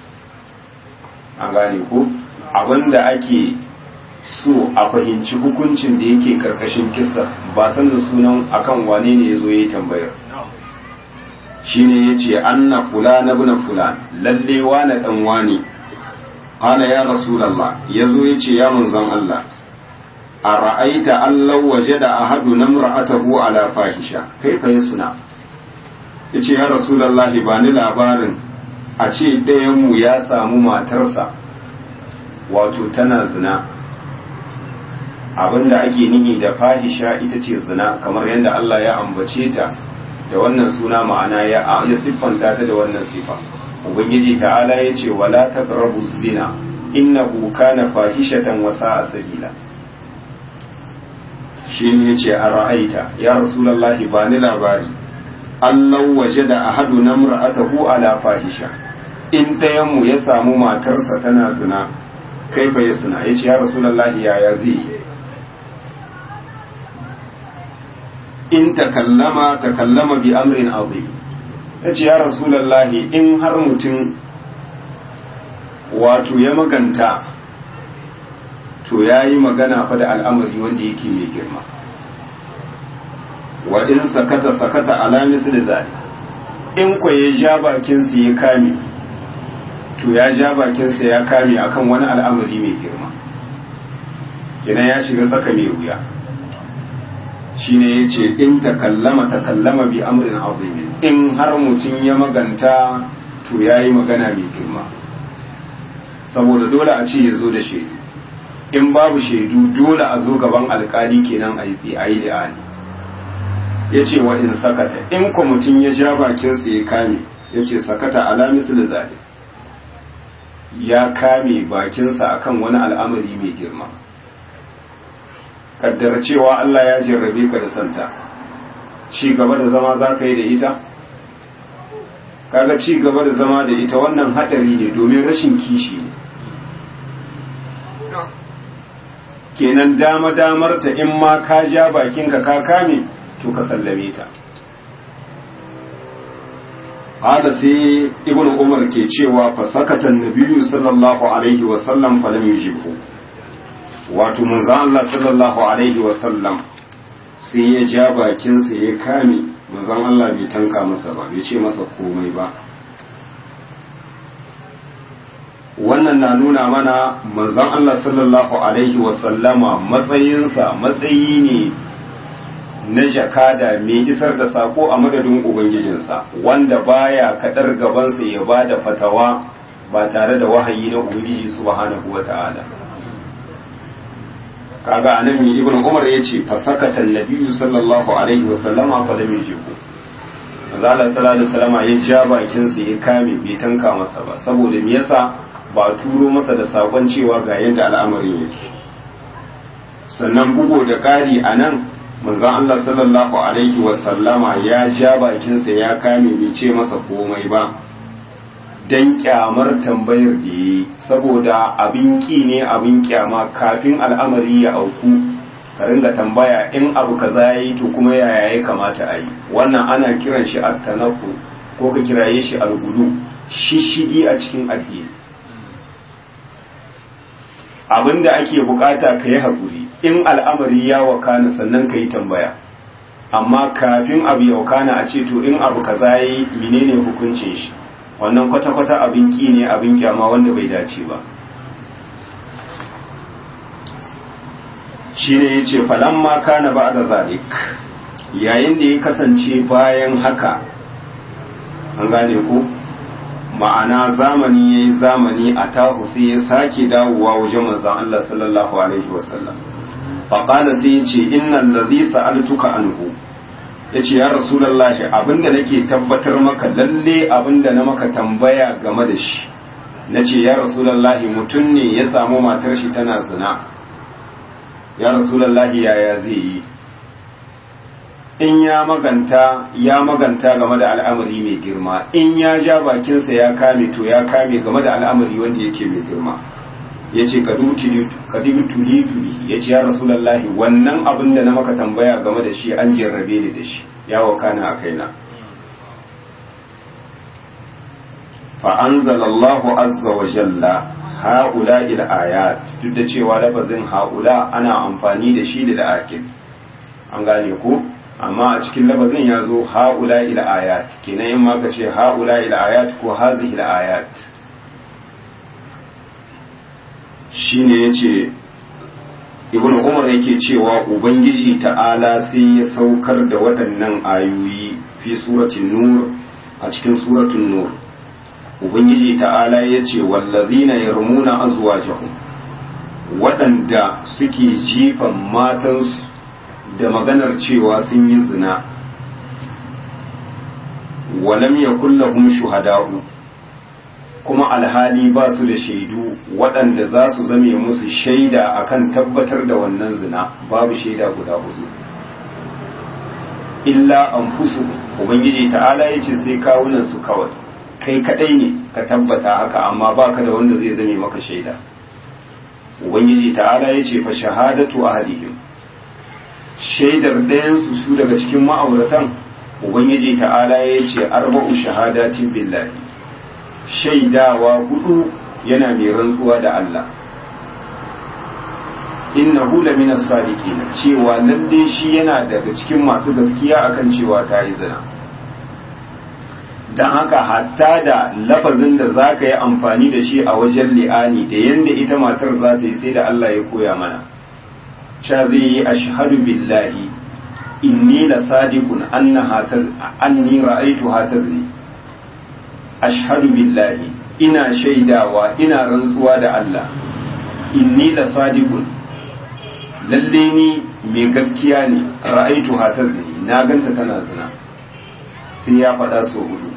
an gane ko abinda ake so a fahimci hukuncin da yake karkashin kissa ba sanin sunan akan wane ne yazo yayi tambayar shine yace anna fulana ibn fulan lalle wane dan wane qala ya rasulullah yazo yace ya manzon Allah ara'aita allau wajada ahaduna imra'atahu ala fahisha kaifa yasna yace ya rasulullah ba ni labarin a ce ɗayan mu ya samu matarsa wato tana zina abinda ake nihi da fahisha ita ce zina kamar yadda Allah ya ambace ta da wannan suna ma'ana ya ya siffanta ta da wannan sifa ubangiji ta'ala ya ce wala taqrabu zina innahu kana fahishatan wa sa'a sabila shi ne ya ce a ra'aita ya rasulullahi ba ni labari Allah waje da ahadu na mura'atahu ala fahisha in ɗayanmu ya samu matarsa tana zina kai fa ya suna ya ce ya rasulullahi yaya zai yi in takallama takallama bi amrin azim ya ce ya rasulullahi in har mutum wato ya maganta to ya yi magana fa da al'amari wanda yake mai girma wa in sakata sakata alamis da zari in kwa ya ja bakinsa ya kame to ya ja bakinsa ya kame akan wani al'amari mai girma kina ya shiga tsaka mai wuya shine ya ce in takallama takallama bi amrin azimin in har mutum ya maganta to ya yi magana mai girma saboda dole a ce ya zo da shaidu in babu shaidu dole a zo gaban alkali kenan a yi tsaye da ali ya ce wa in sakata in kwa mutum ya ja bakinsa ya kame ya ce sakata alamis da zaɓe ya kame bakinsa akan wani al'amari mai girma kaddara cewa Allah ya jarrabe ka da santa ci gaba da zama za ka yi da ita kaga ci gaba da zama da ita wannan hadari ne domin rashin kishi ne kenan dama damar ta in ma ka ja bakinka ka kame to ka sallame ta hada sai ibn umar ke cewa fa sakatan nabiyyu sallallahu alaihi wa sallam fa lam yujibhu wato manzo Allah sallallahu alaihi wa sallam sai ya ja bakinsa ya kame manzon Allah bai tanka masa ba bai ce masa komai ba wannan na nuna mana manzon Allah sallallahu alaihi wasallama matsayinsa matsayi ne na jakada mai isar da sako a madadin ubangijinsa wanda baya kadar gabansa ya ba da fatawa ba tare da wahayi na ubangiji subhanahu wata'ala kaga anan mi ibn umar yace fasakata annabiyyu sallallahu alaihi wasallama fa lam yujibu Allah sallallahu alaihi wasallama ya ja bakinsa ya kame bai tanka masa ba saboda me yasa ba turo masa da sakon cewa ga yadda al'amarin yake sannan bugu da ƙari a nan manzan Allah sallallahu Alaihi wasallama ya ja bakinsa ya kame bai ce masa komai ba don kyamar tambayar da yi saboda abin ƙi ne abin kyama kafin al'amari ya auku ka ringa tambaya in abu kaza ya yi to kuma yaya ya kamata a yi wannan ana kiran shi attanaku ko ka kiraye shi algudu shishigi a cikin addini abin da ake bukata ka yi haƙuri in al'amari ya wakana sannan ka yi tambaya amma kafin abu ya wakana a ce to in abu ka yi menene hukuncin shi wannan kwata-kwata abin ƙi ne abin kyama wanda bai dace ba shi ne ya ce falamma kana ba da zalik yayin da ya kasance bayan haka an gane ku ma'ana zamani ya yi zamani a tahu sai ya sake dawowa wajen manzan Allah sallallahu Alaihi wasallam faƙada sai ya ce innan da zai sa'altuka anhu ya ce ya rasulallahi abinda nake tabbatar maka lalle abinda na maka tambaya game da shi na ce ya rasulallahi mutum ne ya samu matar shi tana zina ya rasulallahi yaya zai yi in ya maganta ya maganta game da al'amari mai girma in ya ja bakinsa ya kame to ya kame game da al'amari wanda yake mai girma ya ce kadibu tuli tuli ya ce ya rasulallahi wannan abin da na maka tambaya game da shi an jarrabe ni da shi ya wakana a kaina fa'anzalallahu azza wa jalla ha'ula ila ayat duk da cewa lafazin ha'ula ana amfani da shi da akil an gane ko amma a cikin lafazin ya zo ha'ula ila ayat kenan in ma ka ce ha'ula ila ayat ko hazihi ila ayat shine yace ibn umar yake cewa ubangiji ta'ala sai ya saukar da waɗannan ayoyi fi suratul nur a cikin suratul nur ubangiji ta'ala ya ce wallazina yarmuna azwajahum waɗanda suke jifan matansu da maganar cewa sun yi zina walam yakul lahum shuhada'u kuma alhali ba su da shaidu waɗanda za su zame musu shaida akan tabbatar da wannan zina babu shaida guda hudu illa anfusu ubangiji ta'ala ya ce sai kawunan su kawai kai kadai ne ka tabbata haka amma baka da wanda zai zame maka shaida ubangiji ta'ala ya ce fa shahadatu ahadihim shaidar ɗayansu su daga cikin ma'auratan ubangiji ta'ala ya ce arba'u shahadatin billahi shaidawa hudu yana mai rantsuwa da Allah innahu lamina sadiqin cewa lalle shi yana daga cikin masu gaskiya akan cewa ta yi zina don haka hatta da lafazin da za ka yi amfani da shi a wajen li'ani da yadda ita matar za ta yi sai da Allah ya koya mana sha zai yi ashhadu billahi inni la sadiqun annaha anni ra'aytu hatazni ashhadu billahi ina shaidawa ina rantsuwa da Allah inni la sadiqun lalle ni mai gaskiya ne ra'aytu hatazni na ganta tana zina sai ya faɗa so hudu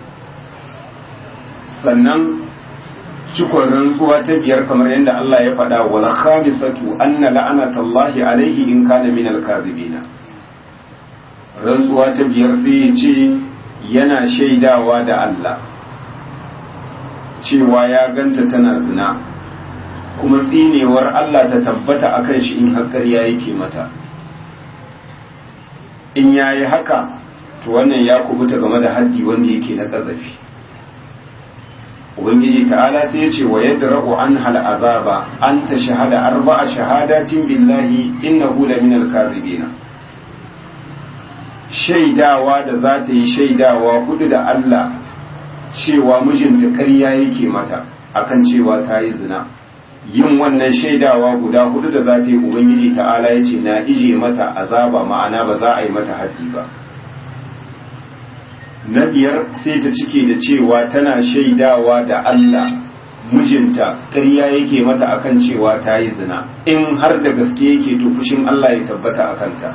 sannan cikon rantsuwa ta biyar kamar yadda Allah ya faɗa wal khamisatu anna la'anatallahi alaihi in kana min al-kadhibina rantsuwa ta biyar sai ya ce yana shaidawa da Allah cewa ya ganta tana zina kuma tsinewar Allah ta tabbata akan shi in haƙƙarya yake mata in yayi haka to wannan ya kubuta game da haddi wanda yake na ƙazafi ubangiji ta'ala sai ya ce wa yadra'u an hal azaba an ta shahada arba'a shahadatin billahi innahu la min al-kadhibin shaidawa da za ta yi shaidawa hudu da Allah cewa mijinta ƙarya yake mata akan cewa ta yi zina yin wannan shaidawa guda hudu da za ta yi ubangiji ta'ala ya ce na ije mata azaba ma'ana ba za a yi mata haddi ba na biyar sai ta cike da cewa tana shaidawa da Allah mijinta ƙarya yake mata akan cewa ta yi zina in har da gaske yake to fushin Allah ya tabbata a kanta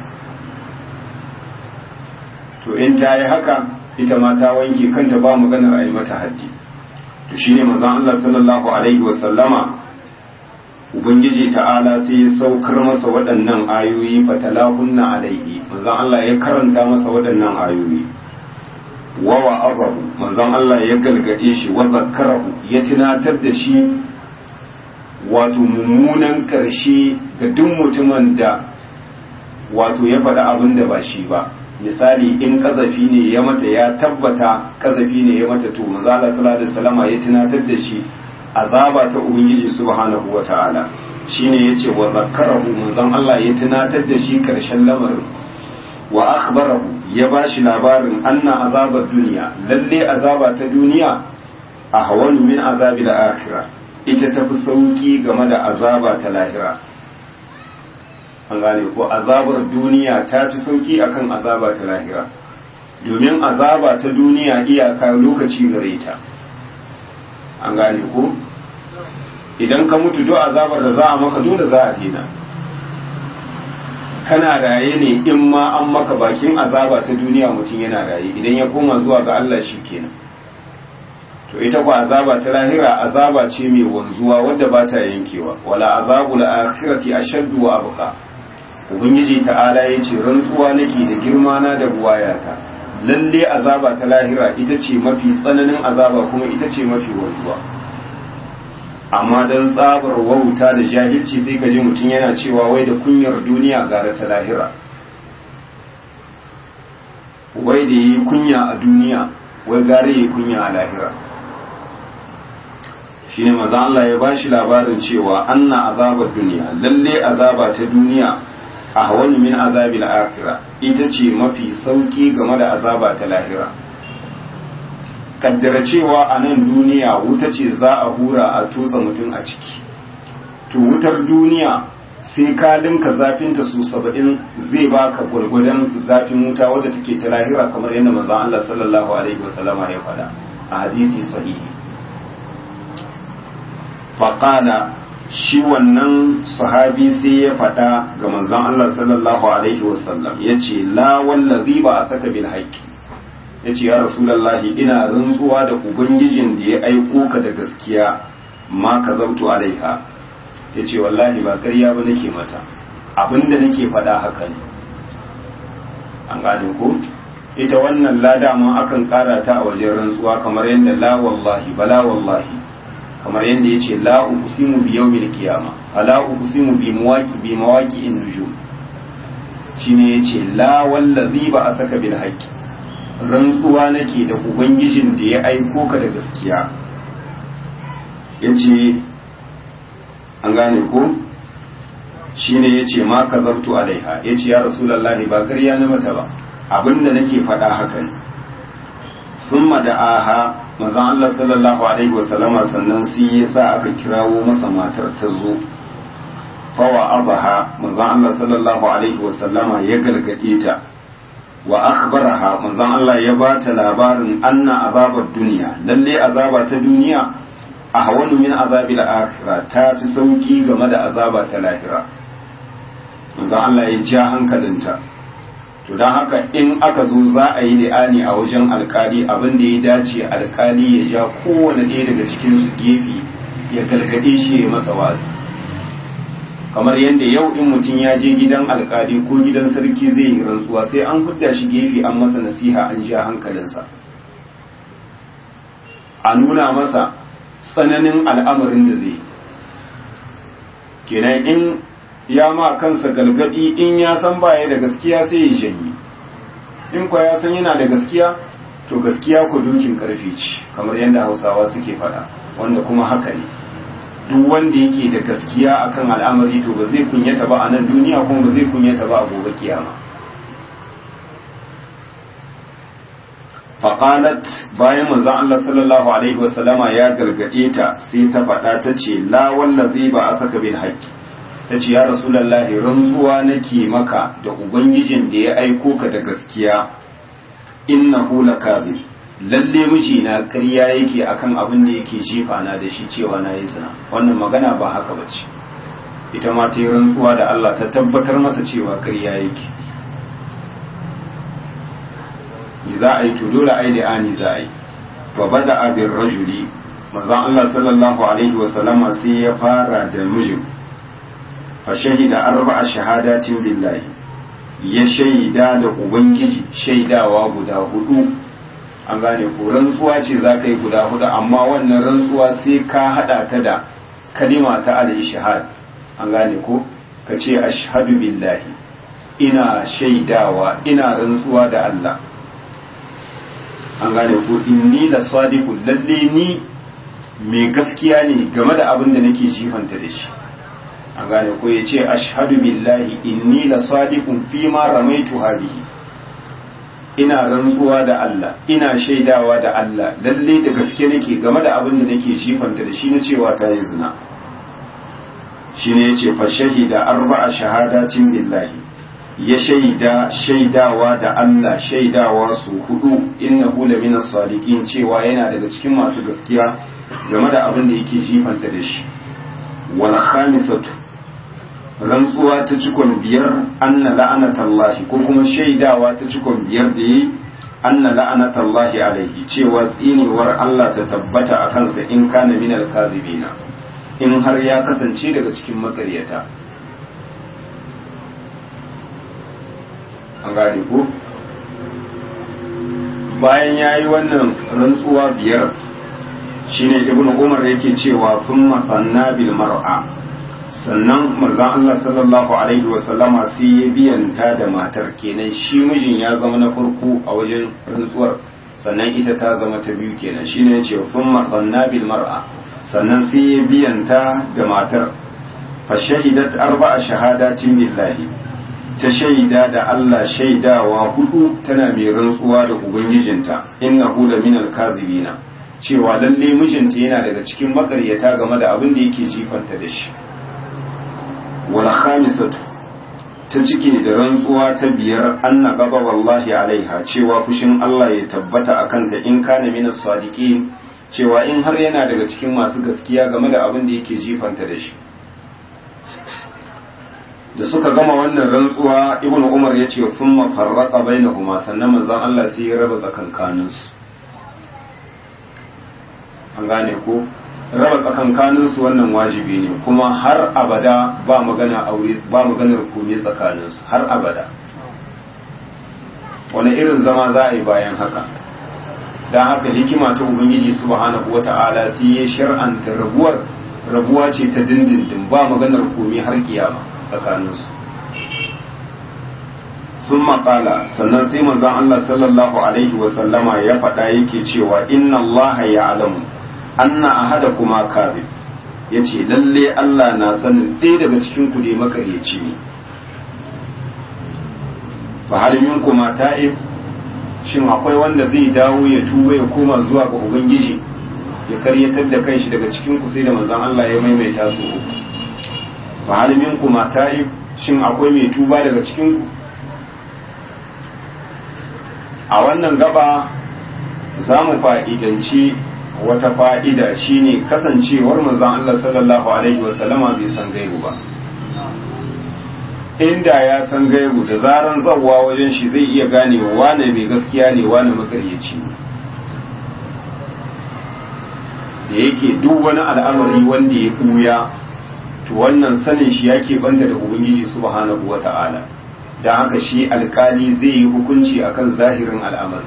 to in ta yi haka ita ma ta wanke kanta ba maganar a yi mata haddi to shine manzon Allah sallallahu alaihi wa sallama ubangiji ta'ala sai ya saukar masa waɗannan ayoyi fatalahunna alaihi manzon Allah ya karanta masa waɗannan ayoyi wa wa'azahu manzon Allah ya galgade shi wa zakkarahu ya tunatar da shi wato mummunan karshe ga duk mutumin da wato ya faɗi abin da ba shi ba misali in kazafi ne ya mata ya tabbata kazafi ne ya mata to manzo Allah sallallahu alaihi wasallama ya tunatar da shi azaba ta ubangiji subhanahu wataala shine yace wa zakkarahu manzon Allah ya tunatar da shi karshen lamarin wa akhbarahu ya bashi labarin anna azabar duniya lalle azaba ta duniya a hawan min azabil akhirah ita tafi sauki game da azaba ta lahira an gane ko azabar duniya ta fi sauki akan azaba ta lahira domin azaba ta duniya iyaka lokaci gare ta an gane ko idan ka mutu do azabar da za a maka dole za a dina kana raye ne in ma an maka bakin azaba ta duniya mutum yana raye idan ya koma zuwa ga Allah shi kenan to ita ku azaba ta lahira azaba ce mai wanzuwa wadda ba ta yankewa wala azabul akhirati ashaddu wa abqa ubangiji ta'ala ya ce rantsuwa nake da girma na da buwayata lalle azaba ta lahira ita ce mafi tsananin azaba kuma ita ce mafi wanzuwa amma don tsabar wauta da jahilci sai ka ji mutum yana cewa wai da kunyar duniya gara ta lahira wai da yi kunya a duniya wai gare yi kunya a lahira shi ne maza Allah ya ba shi labarin cewa anna azabar duniya lalle azaba ta duniya a hawan min azabil akhira ita ce mafi sauki game da azaba ta lahira kaddara cewa a nan duniya wuta ce za a hura a tutsa mutum a ciki to wutar duniya sai ka linka zafinta su saba'in zai baka gwargwadon zafin wuta wadda take ta lahira kamar yadda maza Allah sallallahu alaihi wasallama ya faɗa a hadisi sahihi faƙala shi wannan sahabi sai ya faɗa ga manzon Allah sallallahu alaihi wasallam ya ce la wallazi ba a saka bil haqqi ya ce ya rasulallahi ina rantsuwa da ubangijin da ya aiko ka da gaskiya ma ka zautu alaiha ya ce wallahi ba karya ba nake mata abinda nake faɗa haka ne an gane ko ita wannan lada ma akan ƙara ta a wajen rantsuwa kamar yadda la wallahi bala wallahi kamar yadda ya ce la uqsimu bi yawmil qiyama ala uqsimu bi mawaqi bi mawaqi'in nujum shine yace la wallazi ba a saka bil haqqi rantsuwa nake da ubangijin da ya aiko ka da gaskiya yace an gane ko shine yace ma kazartu alaiha yace ya rasulullahi ba ƙarya na mata ba abinda nake faɗa haka ne thumma da'aha manzon Allah sallallahu alaihi wasallama sannan sai ya sa aka kirawo masa matar ta zo fawa abaha manzon Allah sallallahu alaihi wasallama ya gargade ta wa akhbaraha manzon Allah ya ba ta labarin anna azabar duniya lalle azaba ta duniya a hawanu min azabil akhirah ta fi sauki game da azaba ta lahira manzon Allah ya ja hankalinta to don haka in aka zo za a yi li'ani a wajen alkali abin da ya dace alkali ya ja kowane ɗaya daga cikin su gefe ya gargade shi ya masa wazi kamar yadda yau in mutum ya je gidan alkali ko gidan sarki zai yi rantsuwa sai an hudda shi gefe an masa nasiha an ja hankalinsa a nuna masa tsananin al'amarin da zai kenan in ya ma kansa galgadi in ya san baya da gaskiya sai ya janye in kwa ya san yana da gaskiya to gaskiya ku dukin karfi ce kamar yadda hausawa suke faɗa wanda kuma haka ne duk wanda yake da gaskiya akan al'amari to ba zai kunyata ba a nan duniya kuma ba zai kunyata ba a gobe kiyama faƙalat bayan manzon Allah sallallahu alaihi wasallama ya gargaɗe ta sai ta faɗa ta ce la wallazi ba a saka bil haqqi ta ce ya rasulallahi rantsuwa nake maka da ubangijin da ya aiko ka da gaskiya innahu lakabir lalle mijina ƙarya yake akan abin da yake jefa na da shi cewa na yi zina wannan magana ba haka bace ita ma ta yi rantsuwa da Allah ta tabbatar masa cewa ƙarya yake za a yi to dole ai da ani za a yi fa bada abin rajuli manzon Allah sallallahu alaihi wa sallama sai ya fara da mijin fa shahida arba'a shahadatin billahi ya shaida da ubangiji shaidawa guda hudu an gane ko rantsuwa ce za ka yi guda hudu amma wannan rantsuwa sai ka hada ta da kalima ta al-ishhad an gane ko ka ce ashhadu billahi ina shaidawa ina rantsuwa da Allah an gane ko inni la sadiqun lalle ni mai gaskiya ne game da abin da nake jifanta da shi an gane ko ya ce ashhadu billahi inni la sadiqun fi ma ramaitu hadihi ina rantsuwa da Allah ina shaidawa da Allah lalle da gaske nake game da abin da nake jifanta da shi na cewa ta yi zina shine yace fa shahida arba'a shahadatin billahi ya shaida shaidawa da Allah shaidawa su hudu innahu laminas sadiqin cewa yana daga cikin masu gaskiya game da abin da yake jifanta da shi wal khamisatu rantsuwa ta cikon biyar anna la'anatallahi ko kuma shaidawa ta cikon biyar da yi anna la'anatallahi alaihi cewa tsinewar Allah ta tabbata a kansa in kana minal kadhibina in har ya kasance daga cikin makaryata an gane ko bayan ya yi wannan rantsuwa biyar shine ibnu umar yake cewa sun masanna bil mar'a sannan manzon Allah sallallahu alaihi wasallama sai ya biyanta da matar kenan shi mijin ya zama na farko a wajen rantsuwar sannan ita ta zama ta biyu kenan shine yace sun masanna bil mar'a sannan sai ya biyanta da matar fa shahidat arba'a shahadatin billahi ta shaida da Allah shaidawa hudu tana mai rantsuwa da ubangijinta innahu la minal kadhibina cewa lalle mijinta yana daga cikin makaryata game da abin da yake jifanta da shi wal khamisatu ta cike da rantsuwa ta biyar anna gaba wallahi alaiha cewa fushin Allah ya tabbata akan ta in kana minas sadiqin cewa in har yana daga cikin masu gaskiya game da abin da yake jifanta da shi da suka gama wannan rantsuwa ibn umar ya ce sun mafarraka bai na kuma sannan manzan Allah sai ya raba tsakankaninsu an gane ko raba tsakankaninsu wannan wajibi ne kuma har abada ba magana aure ba maganar kome tsakaninsu har abada wani irin zama za a yi bayan haka don haka hikima ta ubangiji subhanahu wata'ala sai ya shar'anta rabuwar rabuwa ce ta dindindin ba maganar kome har kiyama tsakaninsu sun maƙala sannan sai manzon Allah sallallahu alaihi wasallama ya faɗa yake cewa inna Allah ya alamu anna ahada kuma kazib ya ce lalle Allah na sanin ɗaya daga cikin ku dai makaryaci ne fa hal minkum ta'ib shin akwai wanda zai dawo ya tuba ya koma zuwa ga ubangiji ya karyatar da kanshi daga cikin ku sai da manzon Allah ya maimaita su uku fa hal minkum ta'ib shin akwai mai tuba daga cikin ku a wannan gaba za mu fa'idanci wata fa'ida shine kasancewar manzon Allah sallallahu alaihi wasallama bai san gaibu ba inda ya san gaibu da zaran zawwa wajen shi zai iya gane wane mai gaskiya ne wane makaryaci ne da yake duk wani al'amari wanda ya ɓuya to wannan sanin shi yake banta da ubangiji subhanahu wata'ala don haka shi alkali zai yi hukunci akan zahirin al'amari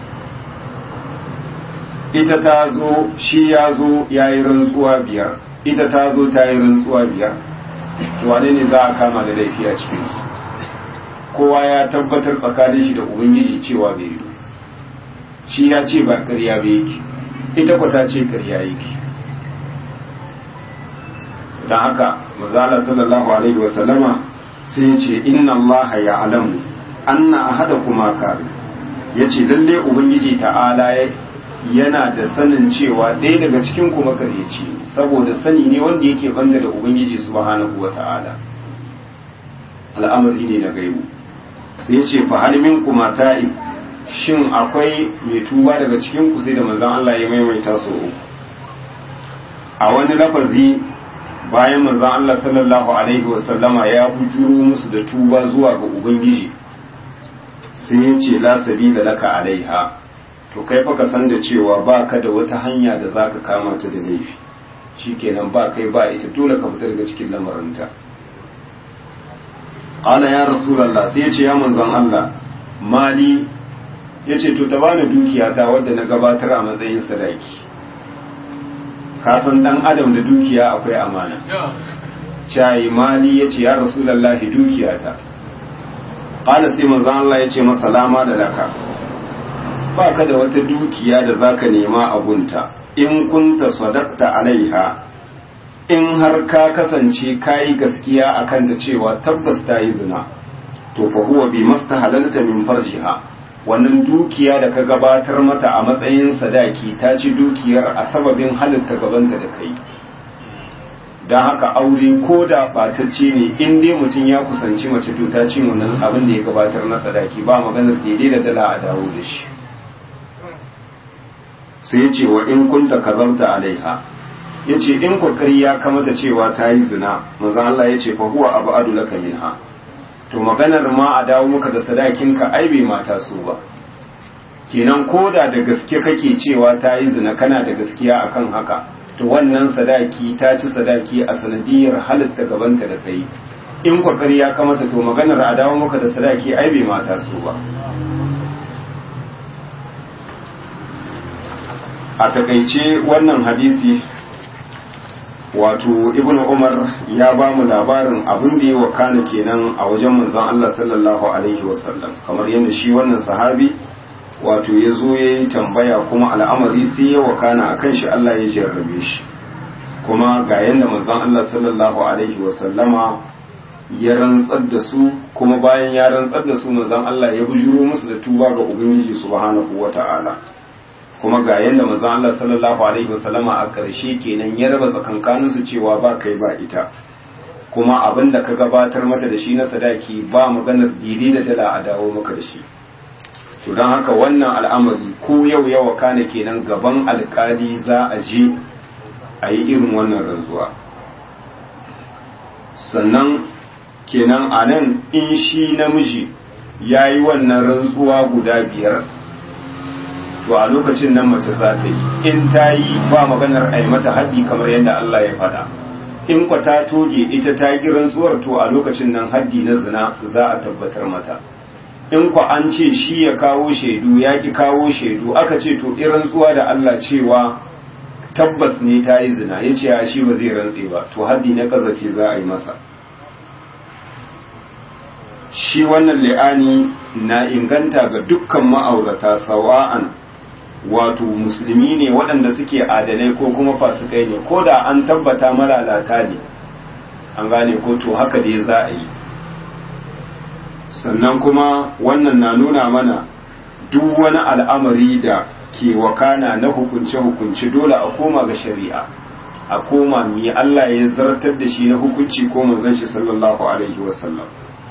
ita ta zo shi ya zo ya yi rantsuwa biyar ita ta zo ta yi rantsuwa biyar to wane ne za a kama da laifi a cikinsu kowa ya tabbatar tsakanin shi da ubangiji cewa bai yi shi ya ce ba ƙarya ba yake ita kwata ce ƙarya yake don haka mazala sallallahu alaihi wasallama sai ya ce inna Allah ya alamu anna ahada kuma kare ya ce lalle ubangiji ta'ala yana da sanin cewa ɗaya daga cikin kuma kareci saboda sani ne wanda yake banda da ubangiji subhanahu wa ta'ala al'amari ne na gaibu sai ya ce fa hal kuma ta'ib shin akwai mai tuba daga cikin ku sai da manzon Allah ya maimaita so a wani lafazi bayan manzon Allah sallallahu alaihi wasallama ya bujuro musu da tuba zuwa ga ubangiji sai ya ce la sabila laka alaiha to kai fa ka san da cewa ba ka da wata hanya da zaka kama ta da laifi shikenan ba kai ba ita dole ka fita daga cikin lamarinta qala ya rasulullah sai ya ce ya manzon Allah mali ya ce to ta bani dukiya ta wadda na gabatar a matsayin sadaki kasan dan adam da dukiya akwai amana cayi mali ya ce ya rasulallahi dukiya ta ƙala sai manzan Allah ya ce masa lama da laka ba ka da wata dukiya da zaka nema a gunta in kunta sadaqta alaiha in har ka kasance kayi gaskiya akan da cewa tabbas ta yi zina to fa huwa bi mastahalalta min farjiha wannan dukiya da ka gabatar mata a matsayin sadaki ta ci dukiyar a sababin halitta gabanta da kai don haka aure ko da batacce ne in dai mutum ya kusanci mace to ta ci wannan abin da ya gabatar na sadaki ba maganar daidai da dala a dawo da shi sai ya ce wa in kunta kazarta alaiha ya ce in kokari ya kamata cewa ta yi zina manzan Allah ya ce fa huwa abu adu laka minha to maganar ma a dawo maka da sadakinka ai bai mata su ba kenan koda da gaske kake cewa ta yi zina kana da gaskiya akan haka to wannan sadaki ta ci sadaki a sanadiyar halitta gabanta da kai in kwakari ya kamata to maganar a dawo maka da sadaki ai bai mata su ba a takaice wannan hadisi wato ibn umar ya ba mu labarin abin da ya wakana kenan a wajen manzon Allah sallallahu alaihi wasallam kamar yadda shi wannan sahabi wato ya zo ya yi tambaya kuma al'amari sai ya wakana a kan shi Allah ya jarrabe shi kuma ga yadda manzon Allah sallallahu alaihi wasallama ya rantsar da su kuma bayan ya rantsar da su manzon Allah ya bujuro musu da tuba ga ubangiji subhanahu wata'ala kuma ga yadda manzon Allah sallallahu alaihi wasallama a ƙarshe kenan ya raba tsakankanin su cewa ba kai ba ita kuma abin da ka gabatar mata da shi na sadaki ba maganar didi da dala a dawo maka da shi to don haka wannan al'amari ko yau yawa kana kenan gaban alkali za a je a yi irin wannan rantsuwa sannan kenan a nan in shi namiji ya yi wannan rantsuwa guda biyar to a lokacin nan mace za ta yi in ta yi ba maganar a yi mata haddi kamar yadda Allah ya faɗa in kwa ta toge ita ta yi rantsuwar to a lokacin nan haddi na zina za a tabbatar mata in kwa an ce shi ya kawo shaidu ya ki kawo shaidu aka ce to in rantsuwa da Allah cewa tabbas ne ta yi zina ya ce ya shi ba zai rantse ba to haddi na kazafi za a yi masa shi wannan li'ani na inganta ga dukkan ma'aurata sawa'an wato musulmi ne waɗanda suke adalai ko kuma fasikai ne ko da an tabbata malalata ne an gane ko to haka dai za a yi sannan kuma wannan na nuna mana duk wani al'amari da ke wakana na hukunce-hukunce dole a koma ga shari'a a koma mi Allah ya zartar da shi na hukunci ko manzon shi sallallahu alaihi wasallam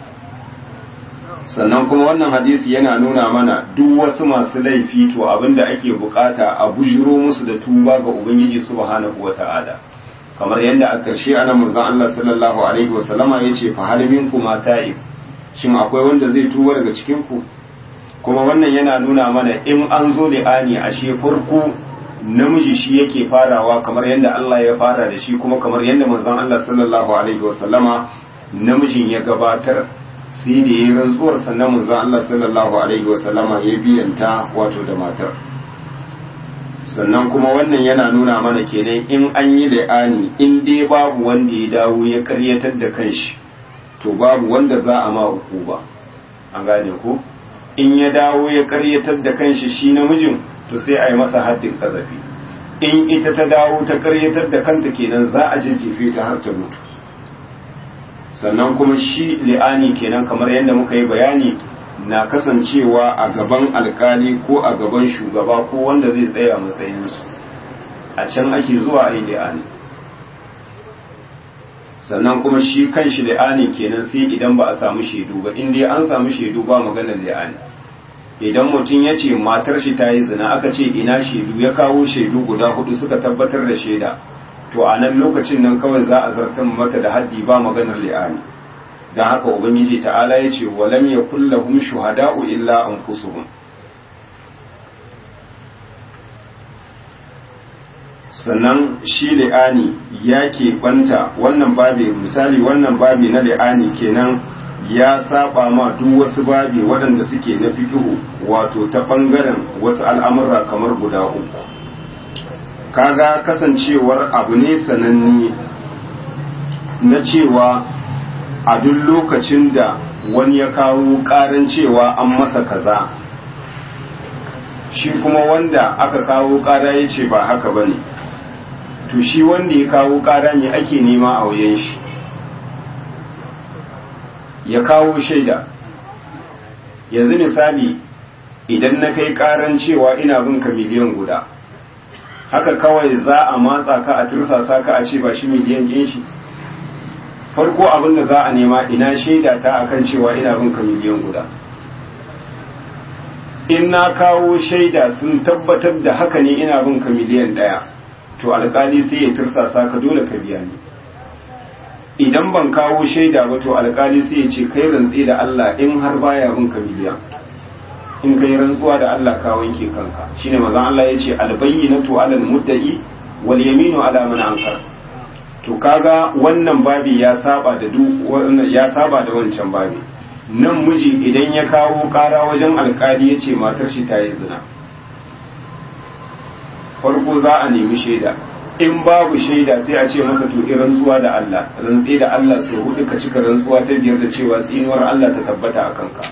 sannan kuma wannan hadisi yana nuna mana duk wasu masu laifi to abinda ake bukata a bujiro musu da tuba ga ubangiji subhanahu wata'ala kamar yadda a ƙarshe ana manzon Allah sallallahu alaihi wasallama yace fa hal minkum ta'ib shin akwai wanda zai tuba daga cikin ku kuma wannan yana nuna mana in an zo li'ani ashe farko namiji shi yake farawa kamar yadda Allah ya fara da shi kuma kamar yadda manzon Allah sallallahu alaihi wasallama namijin ya gabatar sai da ya rantsuwar sannan manzon Allah sallallahu alaihi wasallama ya biyanta wato da matar sannan kuma wannan yana nuna mana kenan in an yi li'ani in dai babu wanda ya dawo ya karyatar da kanshi to babu wanda za a ma ba an gane ko in ya dawo ya karyatar da kanshi shi namijin to sai a yi masa haddin kazafi in ita ta dawo ta karyatar da kanta kenan za a jajjefe ta har ta mutu sannan kuma shi li'ani kenan kamar yadda muka yi bayani na kasancewa a gaban alkali ko a gaban shugaba ko wanda zai tsaya matsayinsu a can ake zuwa a yi li'ani sannan kuma shi kan shi li'ani kenan sai idan ba a samu shaidu ba in dai an samu shaidu ba maganar li'ani idan mutum ya ce matar shi ta yi zina aka ce ina shaidu ya kawo shaidu guda hudu suka tabbatar da shaida to a nan lokacin nan kawai za a zartar mata da haddi ba maganar li'ani don haka ubangiji ta'ala ya ce walam ya kullahum shuhada'u illa anfusuhum sannan shi li'ani ya keɓanta wannan babi misali wannan babi na li'ani kenan ya saba ma duk wasu babi waɗanda suke na fiƙihu wato ta ɓangaren wasu al'amura kamar guda uku kaga kasancewar abu ne sananne na cewa a duk lokacin da wani ya kawo ƙaran cewa an masa kaza shi kuma wanda aka kawo ƙara ya ce ba haka ba ne to shi wanda ya kawo ƙara ne ake nema a wajen shi ya kawo shaida yanzu misali idan na kai ƙaran cewa ina bin ka miliyan guda haka kawai za a matsa ka a tirsasa ka a ce ba shi miliyan ɗin shi farko abin da za a nema ina shaida ta akan cewa ina bin ka miliyan guda in na kawo shaida sun tabbatar da haka ne ina bin ka miliyan ɗaya to alkali sai ya tirsasa ka dole ka biya ni idan ban kawo shaida ba to alkali sai ya ce kai rantsi da Allah in har baya bin ka miliyan in kai rantsuwa da Allah ka wanke kanka shine manzon Allah ya ce albayyinatu alal mudda'i wal yaminu ala man ankar to kaga wannan babi ya saba da duk ya saba da wancan babi nan miji idan ya kawo kara wajen alkali ya ce matar shi ta yi zina farko za a nemi shaida in babu shaida sai a ce masa to in rantsuwa da Allah rantsi da Allah sai hudu ka cika rantsuwa ta biyar da cewa tsinuwar Allah ta tabbata a kanka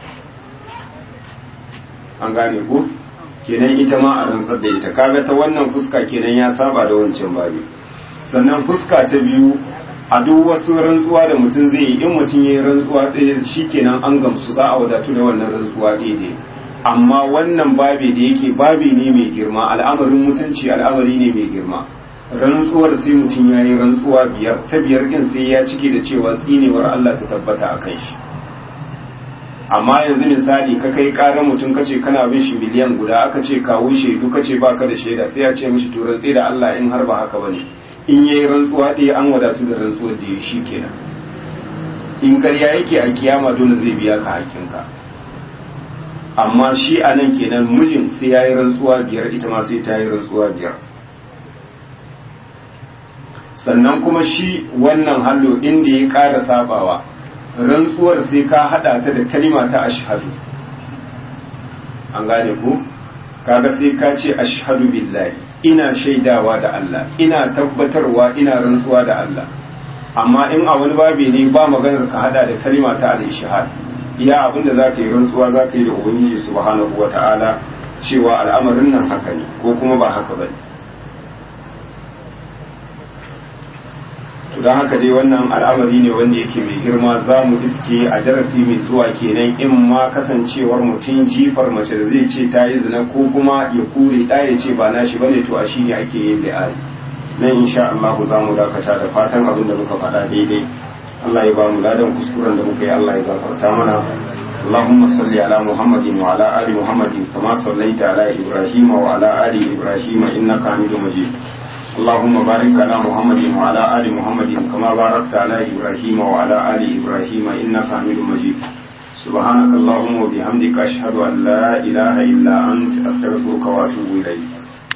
an gane ko kenan ita ma a rantsar da ita kaga ta wannan fuska kenan ya saba da wancan babi sannan fuska ta biyu a duk wasu rantsuwa da mutum zai yi in mutum ya yi rantsuwa ɗaya shi kenan an gamsu za a wadatu da wannan rantsuwa ɗaya amma wannan babi da yake babi ne mai girma al'amarin mutunci al'amari ne mai girma rantsuwar sai mutum ya yi rantsuwa biyar ta biyar ɗin sai ya cike da cewa tsinewar Allah ta tabbata a kan shi amma yanzu misali ka kai ƙarar mutum ka ce kana bin shi miliyan guda aka ce kawo shaidu ka ce baka da shaida sai ya ce mishi to rantsi da Allah in har ba haka bane in yayi rantsuwa ɗaya an wadatu da rantsuwar da ya shi kenan in ƙarya yake a kiyama dole zai biya ka hakinka amma shi a nan kenan mijin sai ya yi rantsuwa biyar ita ma sai ta yi rantsuwa biyar sannan kuma shi wannan hallo inda ya ƙara sabawa rantsuwar sai ka haɗa ta da kalima ta ashhadu an gane ku kaga sai ka ce ashhadu billahi ina shaidawa da Allah ina tabbatarwa ina rantsuwa da Allah amma in a wani babi ne ba maganar ka hada da kalima ta al-ishhad iya abinda zaka yi rantsuwa zaka yi da ubangiji subhanahu wata'ala cewa al'amarin nan haka ne ko kuma ba haka bane to don haka dai wannan al'amari ne wanda yake mai girma za mu iske a darasi mai zuwa kenan in ma kasancewar mutum jifar mace da zai ce ta yi zina ko kuma ya kure ɗa ya ce ba nashi bane to a shi ne ake yin li'ari nan insha Allah za mu dakata da fatan abin da muka faɗa daidai Allah ya ba mu ladan kuskuren da muka yi Allah ya gafarta mana اللهم صل على محمد وعلى آل محمد كما صليت على إبراهيم وعلى آل إبراهيم إنك حميد مجيد اللهم بارك على محمد وعلى آل محمد كما باركت على إبراهيم وعلى آل إبراهيم إنك حميد مجيد سبحانك اللهم وبحمدك أشهد أن لا إله إلا أنت أستغفرك وأتوب إليك